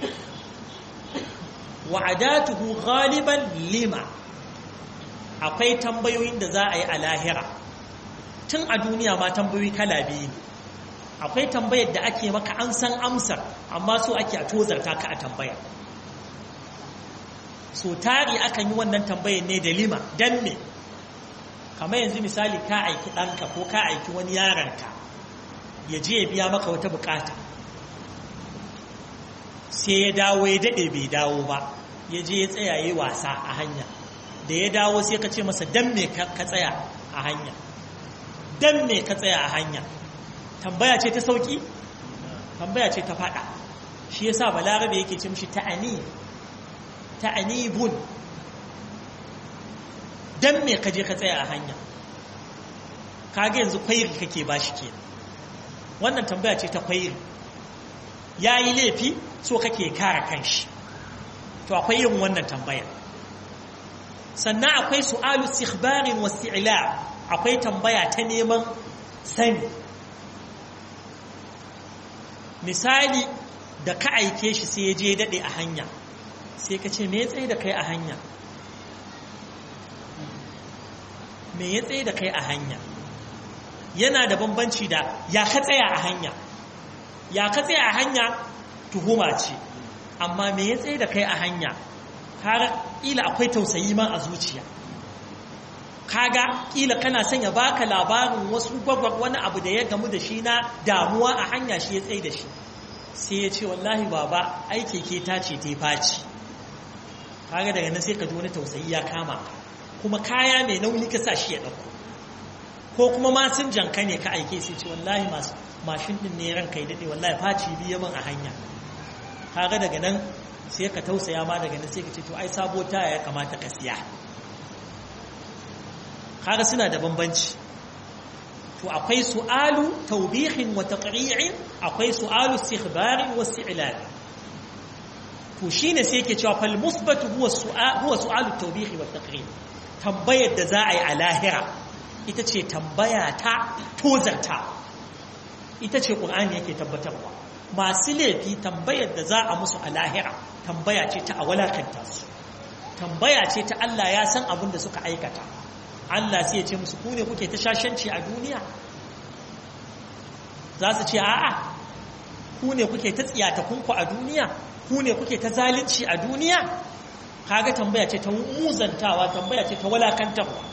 wa adatuhu ghaliban lima akwai tambayoyin da za a yi a lahira tun a duniya ma tambayoyi kala biyu ne akwai tambayar da ake maka an san amsar amma so ake a tozarta ka a tambaya so tari akan yi wannan tambayar ne da lima dan me kamar yanzu misali ka aiki ɗanka ko ka aiki wani yaranka ya je ya biya maka wata bukata sai ya dawo ya daɗe bai dawo ba ya je ya tsaya yi wasa a hanya da ya dawo sai ka ce masa dan me ka tsaya a hanya dan me ka tsaya a hanya tambaya ce ta sauki tambaya ce ta fada shi yasa balarabe yake ce mishi ta'ani ta'anibun dan me ka je ka tsaya a hanya kage yanzu kwairi kake bashi kenan wannan tambaya ce ta kwairi yayi laifi so kake kare kanshi to akwai yin wannan tambayar sannan akwai su'alu istikhbarin wa isti'la akwai tambaya ta neman sani misali da ka aike shi sai ya je dade a hanya sai ka ce me ya tsaye da kai a hanya me ya tsaye da kai a hanya yana da bambanci da ya ka tsaya a hanya ya ka tsaya a hanya tuhuma ce amma me ya tsaye da kai a hanya har ila akwai tausayi ma a zuciya kaga kila kana son ya baka labarin wasu gwagwag wani abu da ya gamu da shi na damuwa a hanya shi ya tsaye da shi sai ya ce wallahi baba ai keke ta ce ta faci kaga daga nan sai ka ji wani tausayi ya kama ka kuma kaya mai nauyi ka sa shi ya ɗauko ko kuma masin janka ne ka aike sai ce wallahi mashin ɗin ne ranka ya daɗe wallahi faci biya min a hanya kaga daga nan sai ka tausaya ma daga nan sai ka ce to ai sabo taya ya kamata ka siya kaga suna da bambanci to akwai su'alu tawbihin wa taqri'in akwai su'alu istikhbarin wa isti'lal to shine sai yake cewa fal musbatu huwa su'al huwa su'alu tawbihi wa taqri' tambayar da za a yi a lahira ita ce tambaya ta tozarta ita ce qur'ani yake tabbatarwa masu laifi tambayar da za a musu a lahira tambaya ce ta a walakanta su tambaya ce ta Allah ya san abin da suka aikata Allah sai ya ce musu ku ne kuke ta shashanci a duniya za su ce a'a ku ne kuke ta tsiyata kunku a duniya ku ne kuke ta zalunci a duniya kaga tambaya ce ta muzantawa tambaya ce ta walakantarwa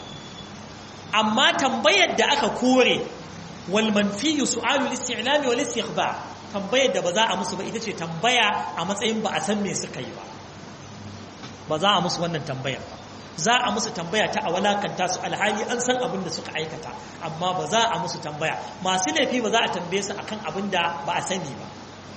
amma tambayar da aka kore wal manfiyu su'alu al-isti'lami wal istikhbar tambayar da ba za a musu ba ita ce tambaya a matsayin ba a san me suka yi ba ba za a musu wannan tambayar ba za a musu tambaya ta a walakanta su alhali an san abin da suka aikata amma ba za a musu tambaya masu laifi ba za a tambaye su akan abin da ba a sani ba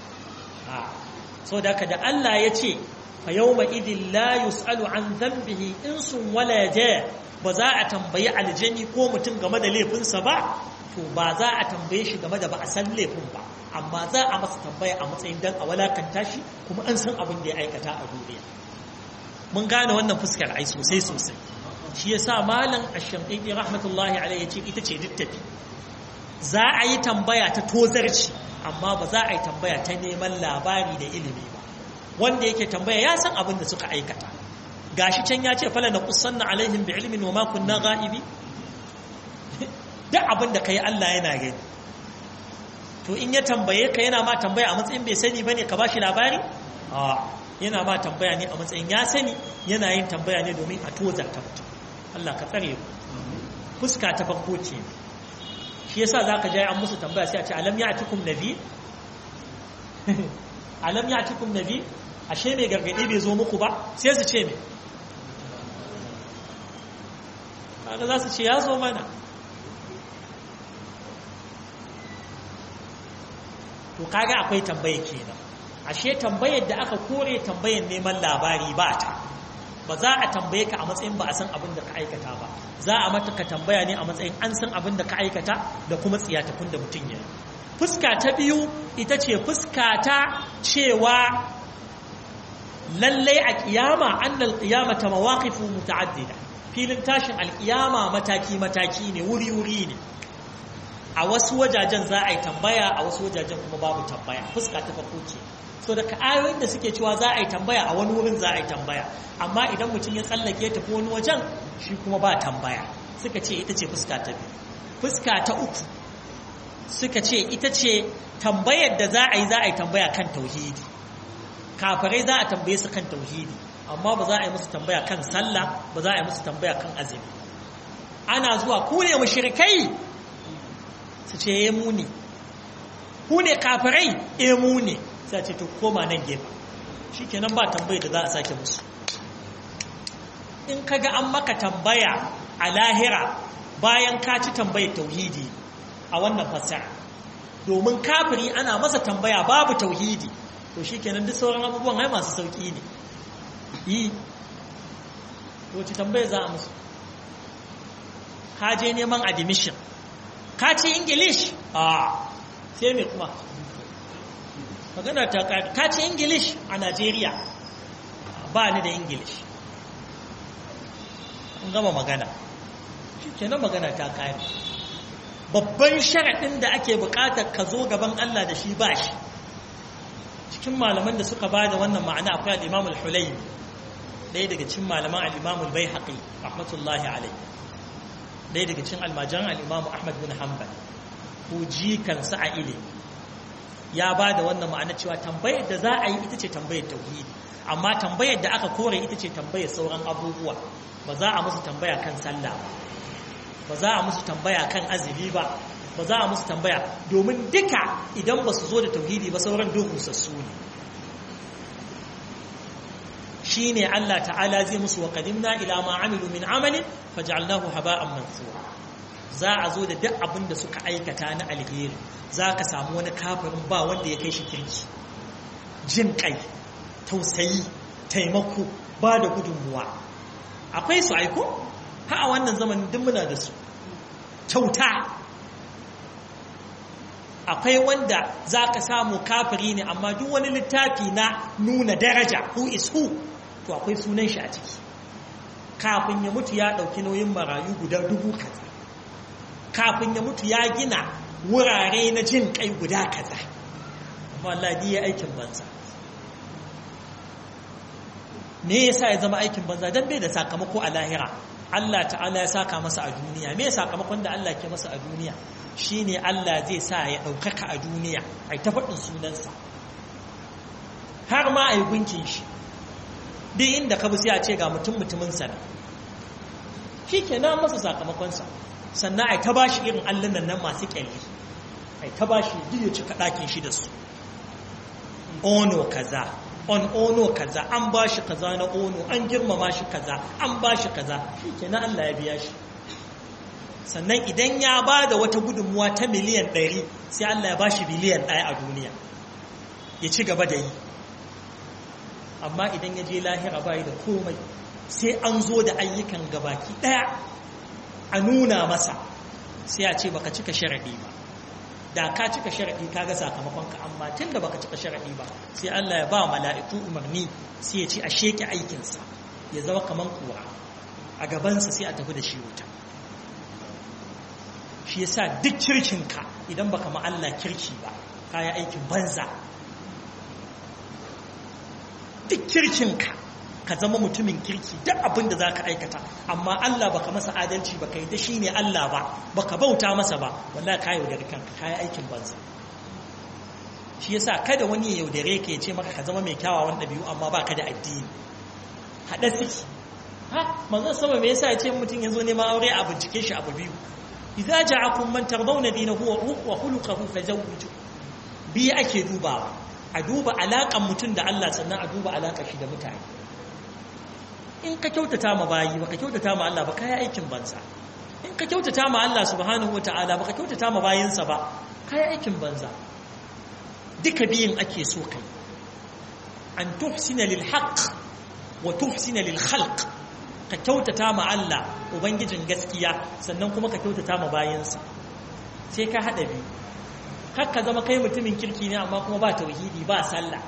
so da da Allah ya ce fa yawma idin la yus'alu an dhanbihi insun wala ja ba za a tambayi aljani ko mutum game da laifinsa ba to ba za a tambaye shi game da ba a san laifin ba amma za a masa tambaya a matsayin dan a walakanta shi kuma an san abin da ya aikata a duniya mun gane wannan fuskar ai sosai sosai shi yasa malam ash-shamqi rahmatullahi alayhi yace ita ce littafi za a yi tambaya ta tozarci amma ba za a yi tambaya ta neman labari da ilimi ba wanda yake tambaya ya san abin da suka aikata gashi can ya ce fala na kusanna alaihim bi ilmin wa ma kunna ghaibi duk abin da kai Allah yana gani to in ya tambaye ka yana ma tambaya a matsayin bai sani bane ka bashi labari a yana ma tambaya ne a matsayin ya sani yana yin tambaya ne domin a tozarta mutum Allah ka tsare ku fuska ta farko ce shi yasa zaka ji an musu tambaya sai a ce alam ya'tikum nabi alam ya'tikum nabi ashe mai gargadi bai zo muku ba sai su ce me kaga za su ce ya zo mana to kaga akwai tambaye kenan ashe tambayar da aka kore tambayar neman labari ba ta ba za a tambaye ka a matsayin ba a san abin da ka aikata ba za a mata ka tambaya ne a matsayin an san abin da ka aikata da kuma tsiyatakun da mutum ya fuska ta biyu ita ce fuska ta cewa lallai a kiyama annal kiyama ta mawaqifu muta'addida filin tashin alkiyama mataki mataki ne wuri wuri ne a wasu wajajen za a yi tambaya a wasu wajajen kuma babu tambaya fuska ta farko ce so daga ayoyin da suke cewa za a yi tambaya a wani wurin za a yi tambaya amma idan mutum ya tsallake tafi wani wajen shi kuma ba tambaya suka ce ita ce fuska ta biyu fuska ta uku suka ce ita ce tambayar da za a yi za a yi tambaya kan tauhidi kafirai za a tambaye su kan tauhidi amma ba za a yi musu tambaya kan sallah ba za a yi musu tambaya kan azumi ana zuwa ku ne mushrikai su ce ya mu ne ku ne kafirai ya mu ne sai ce to koma nan gefe shi kenan ba tambayi da za a sake musu in kaga an maka tambaya a lahira bayan ka ci tambayar tauhidi a wannan fassara domin kafiri ana masa tambaya babu tauhidi to shi kenan duk sauran abubuwan hai masu sauƙi ne yi wace tambaya za a musu ka je neman admission ka ci english a sai mai kuma magana ta ka ci english a nigeria ba ni da english an gama magana shi kenan magana ta kare babban sharaɗin da ake buƙatar ka zo gaban allah da shi ba shi cikin malaman da suka ba da wannan ma'ana akwai al'imam al-hulayi ɗaya daga cikin malaman al'imam al-bai haƙi rahmatullahi alai ɗaya daga cikin almajan al'imam ahmad bin hanbal ko jikansa a ile ya ba da wannan ma'ana cewa tambayar da za a yi ita ce tambayar tauhidi amma tambayar da aka kore ita ce tambayar sauran abubuwa ba za a musu tambaya kan sallah ba za a musu tambaya kan azumi ba ba za a musu tambaya domin duka idan ba su zo da tauhidi ba sauran duk rusassu ne shi ne Allah ta'ala zai musu wa qadimna ila ma amilu min amalin faj'alnahu haba'an mansura za a zo da duk abin da suka aikata na alheri za ka samu wani kafirin ba wanda ya kai shi kirki jin kai tausayi taimako ba da gudunmuwa akwai su aiko ha a wannan zamanin duk muna da su kyauta akwai wanda za ka samu kafiri ne amma duk wani littafi na nuna daraja who is who to akwai sunan shi a ciki kafin ya mutu ya ɗauki nauyin marayu guda dubu kaza kafin ya mutu ya gina wurare na jin kai guda kaza wallahi ya aikin banza me yasa ya zama aikin banza dan bai da sakamako a lahira Allah ta'ala ya saka masa a duniya me sakamakon da Allah ke masa a duniya shine Allah zai sa ya ɗaukaka a duniya ai ta faɗin sunansa har ma ai gunkin shi duk inda ka bi sai a ce ga mutum mutumin sa shi ke na masa sakamakonsa sannan ai ta bashi irin allunan nan masu kyalli ai ta bashi duk ya cika ɗakin shi da su ono kaza on ono kaza an ba shi kaza na ono an girmama shi kaza an ba shi kaza shi kenan Allah ya biya shi sannan idan ya ba da wata gudunmuwa ta miliyan ɗari sai Allah ya ba shi biliyan ɗaya a duniya ya ci gaba da yi amma idan ya je lahira bayi da komai sai an zo da ayyukan gabaki ɗaya a nuna masa sai a ce baka cika sharaɗi ba da ka cika sharaɗi ka ga sakamakonka amma tun da baka cika sharaɗi ba sai Allah ya ba mala'iku umarni sai ya ce a sheke aikinsa ya zama kaman kura a gabansa sai a tafi da shi wuta shi yasa duk kirkinka idan baka ma Allah kirki ba kaya aikin banza duk kirkinka ka zama mutumin kirki duk abin da za ka aikata amma Allah baka masa adalci baka yi da shi ne Allah ba baka bauta masa ba wallah ka yaudare kanka ka yi aikin banza shi yasa kada wani ya yaudare ka ya ce maka ka zama mai kyawawan ɗabi'u amma ba ka da addini haɗa suke ha manzon sama me yasa ya ce mutum ya zo neman aure a bincike shi abu biyu idza ja'akum man tardawna dinahu wa khuluquhu fazawwiju bi ake dubawa a duba alaƙan mutum da Allah sannan a duba alaƙar shi da mutane in ka kyautata ma bayi baka kyautata ma Allah ba kai aikin banza in ka kyautata ma Allah subhanahu wataala baka kyautata ma bayinsa ba kai aikin banza duka biyin ake so kai an tuhsina lil haqq wa tuhsina lil khalq ka kyautata ma Allah ubangijin gaskiya sannan kuma ka kyautata ma bayinsa sai ka hada biyu kakka zama kai mutumin kirki ne amma kuma ba tauhidi ba sallah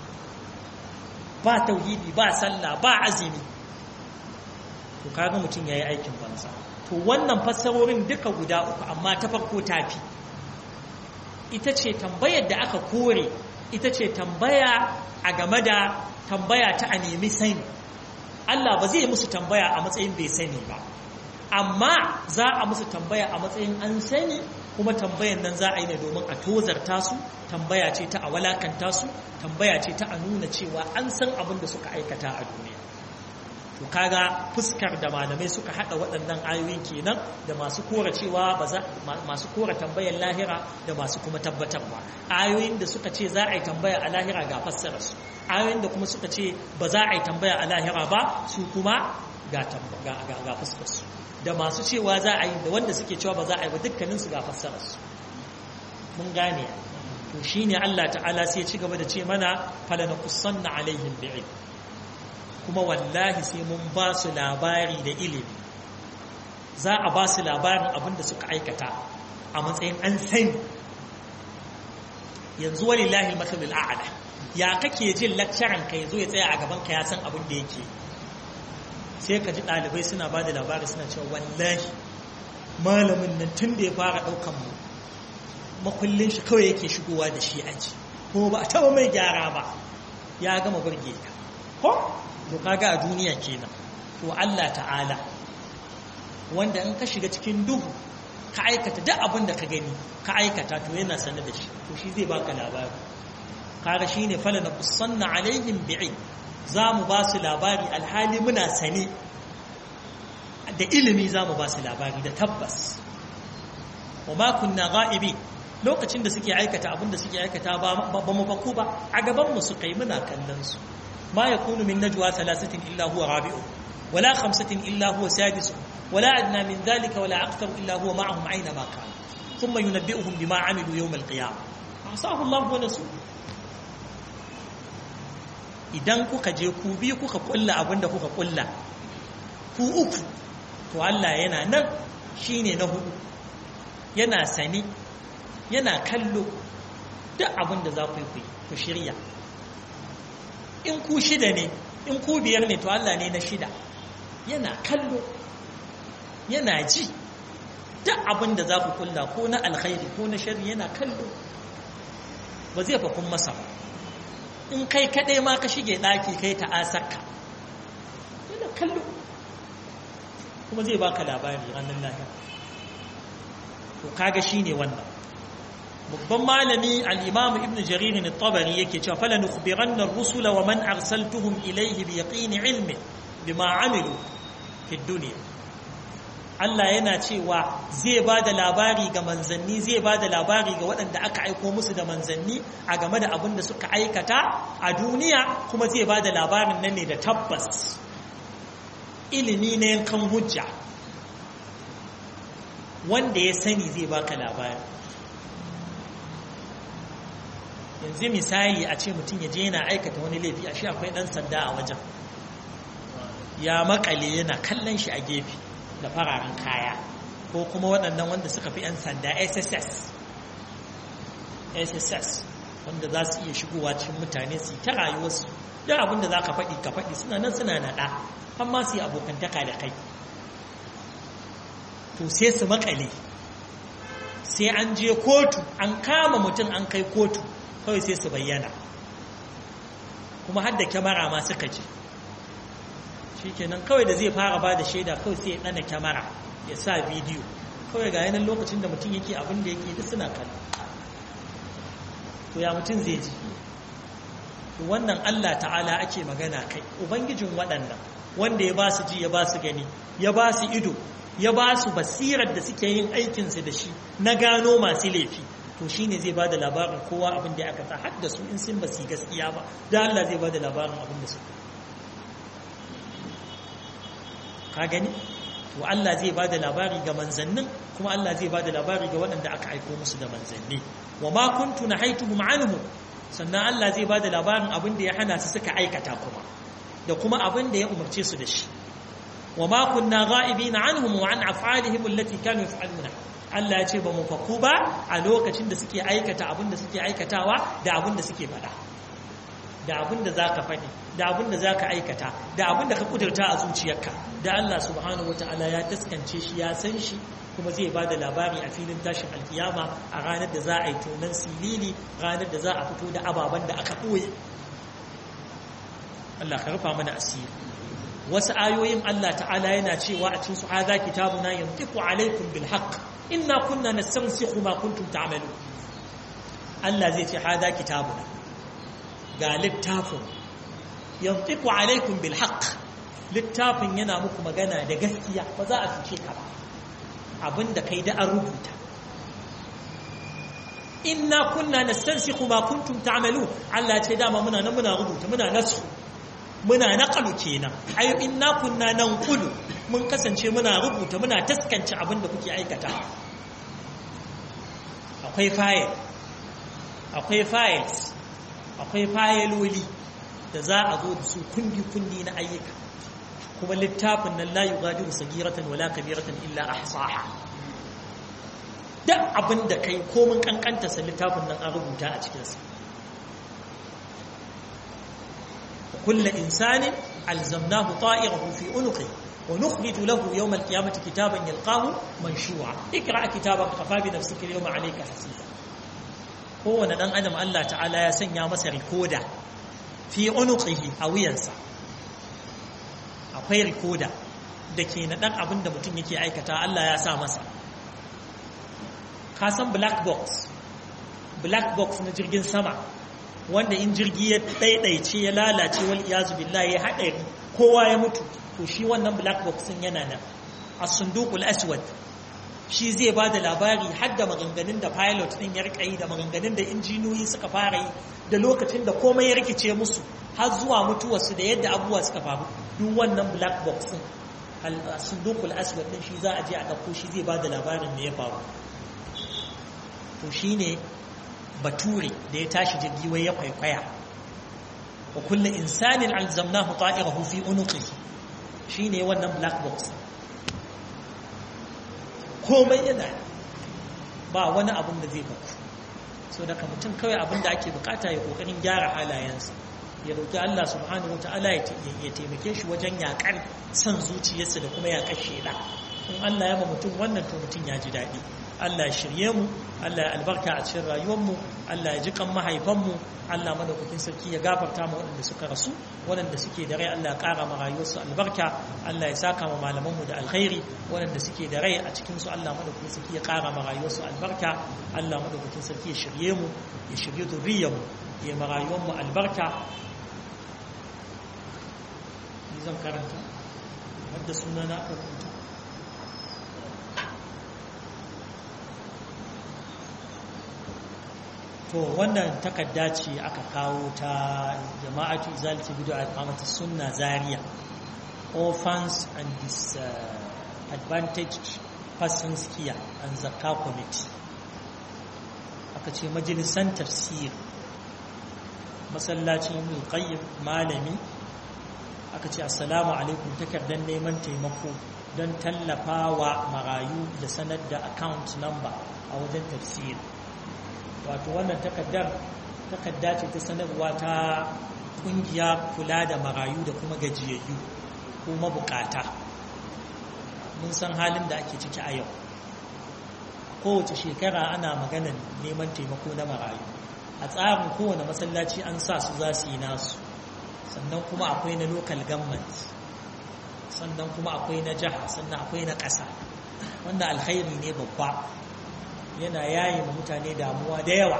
ba tauhidi ba sallah ba azumi to kaga mutum yayi aikin banza to wannan fassarorin duka guda uku amma ta farko tafi ita ce tambayar da aka kore ita ce tambaya a game da tambaya ta a nemi sani Allah ba zai musu tambaya a matsayin bai sani ba amma za a musu tambaya a matsayin an sani kuma tambayan nan za a yi ne domin a tozarta su tambaya ce ta a walakanta su tambaya ce ta a nuna cewa an san abin da suka aikata a duniya to kaga fuskar da malamai suka hada waɗannan ayoyin kenan da masu kora cewa ba za masu kora tambayar lahira da masu kuma tabbatarwa ayoyin da suka ce za a yi tambaya a lahira ga fassara su ayoyin da kuma suka ce ba za a yi tambaya a lahira ba su kuma ga ga fuskar su da masu cewa za a yi da wanda suke cewa ba za a yi ba dukkanin su ga fassarar su mun gane to shine Allah ta'ala sai ya ci gaba da ce mana falanaqussanna alaihim bi'ilm kuma wallahi sai mun ba su labari da ilimi za a ba su labarin abin da suka aikata a matsayin an sani yanzu walillahi masalul a'la ya kake jin lakcaran ka yazo ya tsaya a gaban ka ya san abin da yake sai ka ji ɗalibai suna ba da labari suna cewa wallahi malamin nan tun da ya fara ɗaukan mu makullin shi kawai yake shigowa da shi aji ko ba a taɓa mai gyara ba ya gama burge ka ko to kaga a duniya kenan to Allah ta'ala wanda in ka shiga cikin duhu ka aikata duk abin da ka gani ka aikata to yana sanar da shi to shi zai baka labari kaga shine fala na kusanna alaihim bi'i za mu ba su labari alhali muna sane da ilimi za mu ba su labari da tabbas wa ma kunna ga'ibi lokacin da suke aikata abin da suke aikata ba mu baku ba a gaban mu suka yi muna kallon su ما يكون من نجوى ثلاثة إلا هو رابعه ولا خمسة إلا هو سادسه ولا أدنى من ذلك ولا أكثر إلا هو معهم أينما كان ثم ينبئهم بما عملوا يوم القيامة عصاه الله ونسوه idan kuka je ku biyu kuka kulla abin da kuka kulla ku uku to Allah yana nan shine na hudu yana sani yana kallo duk abin da za ku yi ku shirya in ku shida ne in ku biyar ne to Allah ne na shida yana kallo yana ji duk abin da za ku kulla ko na alkhairi ko na shari yana kallo ba zai fa kun masa ba in kai kaɗai ma ka shige ɗaki kai ta asarka yana kallo kuma zai baka labari ranar lahira to kaga shine wannan babban malami al-imam ibn jarir al-tabari yake cewa fala nukhbiranna ar-rusula wa man arsaltuhum ilayhi bi yaqin ilmi bima amilu fi dunya Allah yana cewa zai ba da labari ga manzanni zai ba da labari ga waɗanda aka aiko musu da manzanni a game da abin da suka aikata a duniya kuma zai ba da labarin nan ne da tabbas ilimi na yankan hujja wanda ya sani zai baka labari yanzu misali a ce mutum ya je yana aikata wani laifi a shi akwai ɗan sanda a wajen ya makale yana kallon shi a gefe da fararen kaya ko kuma waɗannan wanda suka fi 'yan sanda sss sss wanda za su iya shigowa cikin mutane su yi ta rayuwarsu duk abin da za ka faɗi ka faɗi suna nan suna naɗa amma su yi abokantaka da kai to sai su makale sai an je kotu an kama mutum an kai kotu kawai sai su bayyana kuma har da kyamara ma suka je shi kenan kawai da zai fara ba da shaida kawai sai ya ɗana kyamara ya sa bidiyo kawai ga yanar lokacin da mutum yake abin da yake duk suna kallo to ya mutum zai ji wannan Allah ta'ala ake magana kai ubangijin waɗannan wanda ya ba su ji ya ba su gani ya ba su ido ya ba su basirar da suke yin aikinsu da shi na gano masu laifi to shi ne zai ba da labarin kowa abin da aka sa har da su in sun ba su gaskiya ba da Allah zai ba da labarin abin da su ka gani to Allah zai ba da labari ga manzannin kuma Allah zai ba da labari ga waɗanda aka aiko musu da manzanni wa ma kuntu nahaituhum anhu sannan Allah zai ba da labarin abin da ya hana su suka aikata kuma da kuma abin da ya umarce su da shi wa ma kunna ghaibina anhum wa an af'alihim allati kanu yaf'aluna Allah ya ce ba mu faku ba a lokacin da suke aikata abin da suke aikatawa da abin da suke faɗa da abin da zaka faɗi da abin da zaka aikata da abin da ka kudurta a zuciyarka da Allah subhanahu wataala ya taskance shi ya san shi kuma zai ba da labari a filin tashin alkiyama a ranar da za a yi tonon silili ranar da za a fito da ababen da aka ɓoye Allah ka rufa mana asiri wasu ayoyin Allah ta'ala yana cewa a cikin su hadha kitabuna yantiqu alaykum bil haqq inna kunna nastansikhu ma kuntum ta'malun Allah zai ce hadha kitabuna ga littafin yantiqu alaykum bil haqq littafin yana muku magana da gaskiya ba za a fice ka ba abinda kai da an rubuta inna kunna nastansikhu ma kuntum ta'malun Allah ce dama muna nan muna rubuta muna nasu muna naqalu kenan ai inna kunna nanqulu mun kasance muna rubuta muna taskance abin da kuke aikata akwai file akwai files akwai fayiloli da za a zo da su kundi kundi na ayyuka kuma littafin nan la yughadiru sagiratan wala kabiratan illa ahsaha duk abin da kai komin kankanta sa littafin nan an rubuta a cikinsa كل إنسان ألزمناه طائره في عنقه ونخرج له يوم القيامة كتابا يلقاه منشوعا اقرأ كتابك كفى بنفسك اليوم عليك حسيبا هو ندان أدم الله تعالى يسن يا مسا ريكودا في عنقه أو ينسى akwai rikoda da ke na ɗan abin da mutum yake aikata Allah ya sa masa ka san black box black box na jirgin sama wanda in jirgi ya ɗaiɗaice ya lalace wal iyazu billahi ya haɗari kowa ya mutu to shi wannan black box din yana nan as-sunduqul aswad shi zai ba da labari har da maganganun da pilot din ya rika yi da maganganun da injiniyoyi suka fara yi da lokacin da komai ya rikice musu har zuwa mutuwarsu da yadda abubuwa suka faru duk wannan black box din as-sunduqul aswad din shi za a je a ɗauko shi zai ba da labarin me ya faru to shine bature da ya tashi jirgi wai ya kwaikwaya wa kullu insanin alzamnahu ta'irahu fi unuqihi shine wannan black box komai yana ba wani abin da zai baku so daga mutum kawai abin da ake bukata ya kokarin gyara halayensa ya roki Allah subhanahu wataala ya taimake shi wajen yakar san zuciyarsa da kuma yakar sheda in Allah ya ma mutum wannan to mutum ya ji daɗi Allah ya shirye mu Allah ya albarka a cikin rayuwarmu Allah ya ji kan mahaifanmu Allah madaukakin sarki ya gafarta mu waɗanda suka rasu waɗanda suke da rai Allah ya ƙara ma rayuwarsu albarka Allah ya saka ma malamanmu da alkhairi waɗanda suke da rai a cikin su Allah madaukakin sarki ya ƙara ma rayuwarsu albarka Allah madaukakin sarki ya shirye mu ya shirye zuriyarmu ya ma rayuwarmu albarka ni zan karanta hadda sunana aka rubuta to wannan takarda ce aka kawo ta jama'atu izalati bid'a iqamati sunna zaria orphans and disadvantaged persons care and zakka committee aka ce majalisan tafsir masallacin ibn qayyim malami aka ce assalamu alaikum takardar neman taimako don tallafa wa marayu da sanar da account number a wajen tafsir wato wannan takardar takarda ce ta sanarwa ta kungiya kula da marayu da kuma gajiyayyu ko mabukata mun san halin da ake ciki a yau kowace shekara ana maganar neman taimako na marayu a tsarin kowane masallaci an sa su za su yi nasu sannan kuma akwai na local government sannan kuma akwai na jiha sannan akwai na ƙasa wanda alkhairi ne babba yana yayi ma mutane damuwa da yawa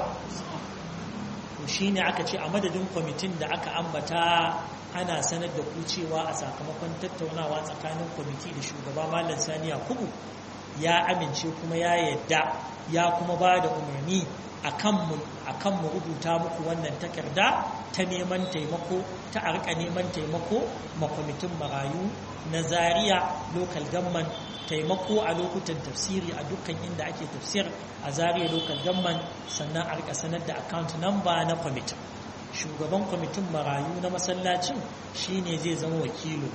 to shine aka ce a madadin kwamitin da aka ambata ana sanar da ku cewa a sakamakon tattaunawa tsakanin kwamiti da shugaba malam sani yakubu ya amince kuma ya yadda ya kuma ba da umarni a kan mu rubuta muku wannan takarda ta neman taimako ta arka neman taimako ma kwamitin marayu na zaria local government taimako a lokutan tafsiri a dukkan inda ake tafsir a zaria local government sannan a rika sanar da account number na kwamitin shugaban kwamitin marayu na masallacin shine zai zama wakilin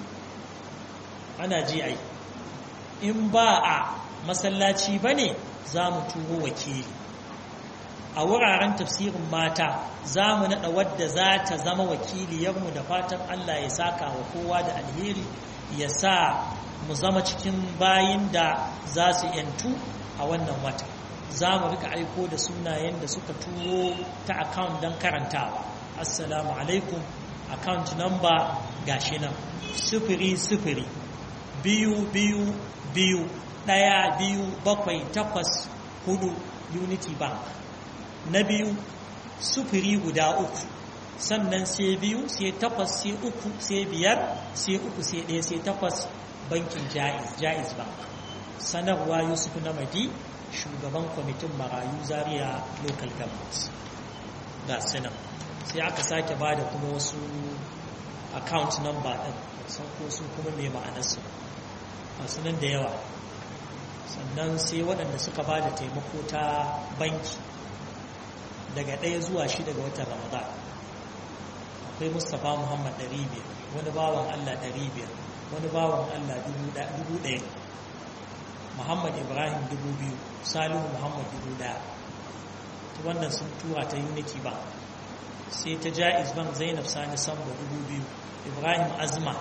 ana ji ai in ba a masallaci bane za mu turo wakili a wuraren tafsirin mata za mu naɗa wadda za ta zama wakiliyarmu da fatan Allah ya saka wa kowa da alheri ya sa mu zama cikin bayin da za su yantu a wannan wata za mu rika aiko da sunayen da suka turo ta account don karantawa assalamu alaikum account number gashi nan sifiri sifiri biyu biyu biyu ɗaya biyu bakwai takwas hudu unity bank na biyu sufuri guda uku sannan sai biyu sai takwas sai uku sai biyar sai uku sai ɗaya sai takwas bankin jaiz jaiz bank sanarwa yusuf namadi shugaban kwamitin marayu zaria local government ga sinan sai aka sake ba da kuma wasu account number ɗin san ko su kuma mai ma'anarsu masu nan da yawa sannan sai waɗanda suka ba da taimako ta banki daga ɗaya zuwa shi daga watan ramadan akwai mustapha muhammad 500 wani bawan allah 500 wani bawan allah 1000 muhammad ibrahim 2000 salihu muhammad 1000 ta wannan sun tura ta unity ba sai ta ja'iz ban zainab sani samba 2000 ibrahim azma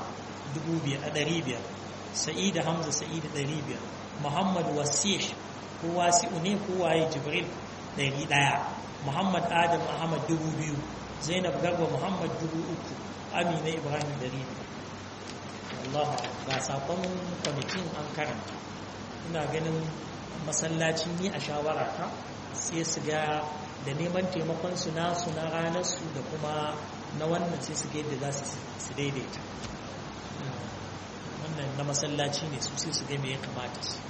500 sa'ida hamza sa'ida 500 muhammad wasih ko wasi'u ne ko waye jibril 100 Muhammad Adam Ahmad dubu biyu Zainab Garba Muhammad dubu uku Amina Ibrahim dari Allah ga sakon kwamitin an karanta ina ganin masallacin ni a shawara ta sai su ga da neman taimakon su na su na ranar su da kuma na wannan sai su ga yadda za su daidaita wannan na masallaci ne su sai su ga me ya kamata su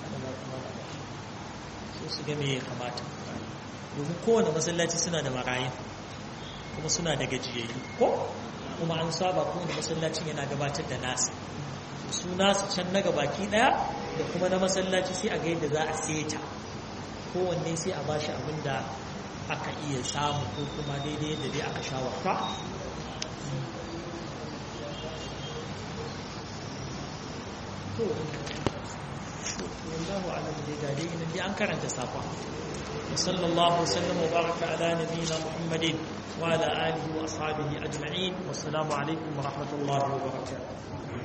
sai su ga me ya kamata domin kowane masallaci suna da marayin kuma suna da gajiyayyu ko kuma an saba kowane masallacin yana gabatar da nasa su nasu can na gabaki daya da kuma na masallaci sai a ga yadda za a seta kowanne sai a bashi abin da aka iya samu ko kuma daidai yadda dai aka shawarta to wallahu alam dai ga dai dai an karanta safa وصلى الله وسلم وبارك على نبينا محمد وعلى آله وأصحابه أجمعين والسلام عليكم ورحمة الله وبركاته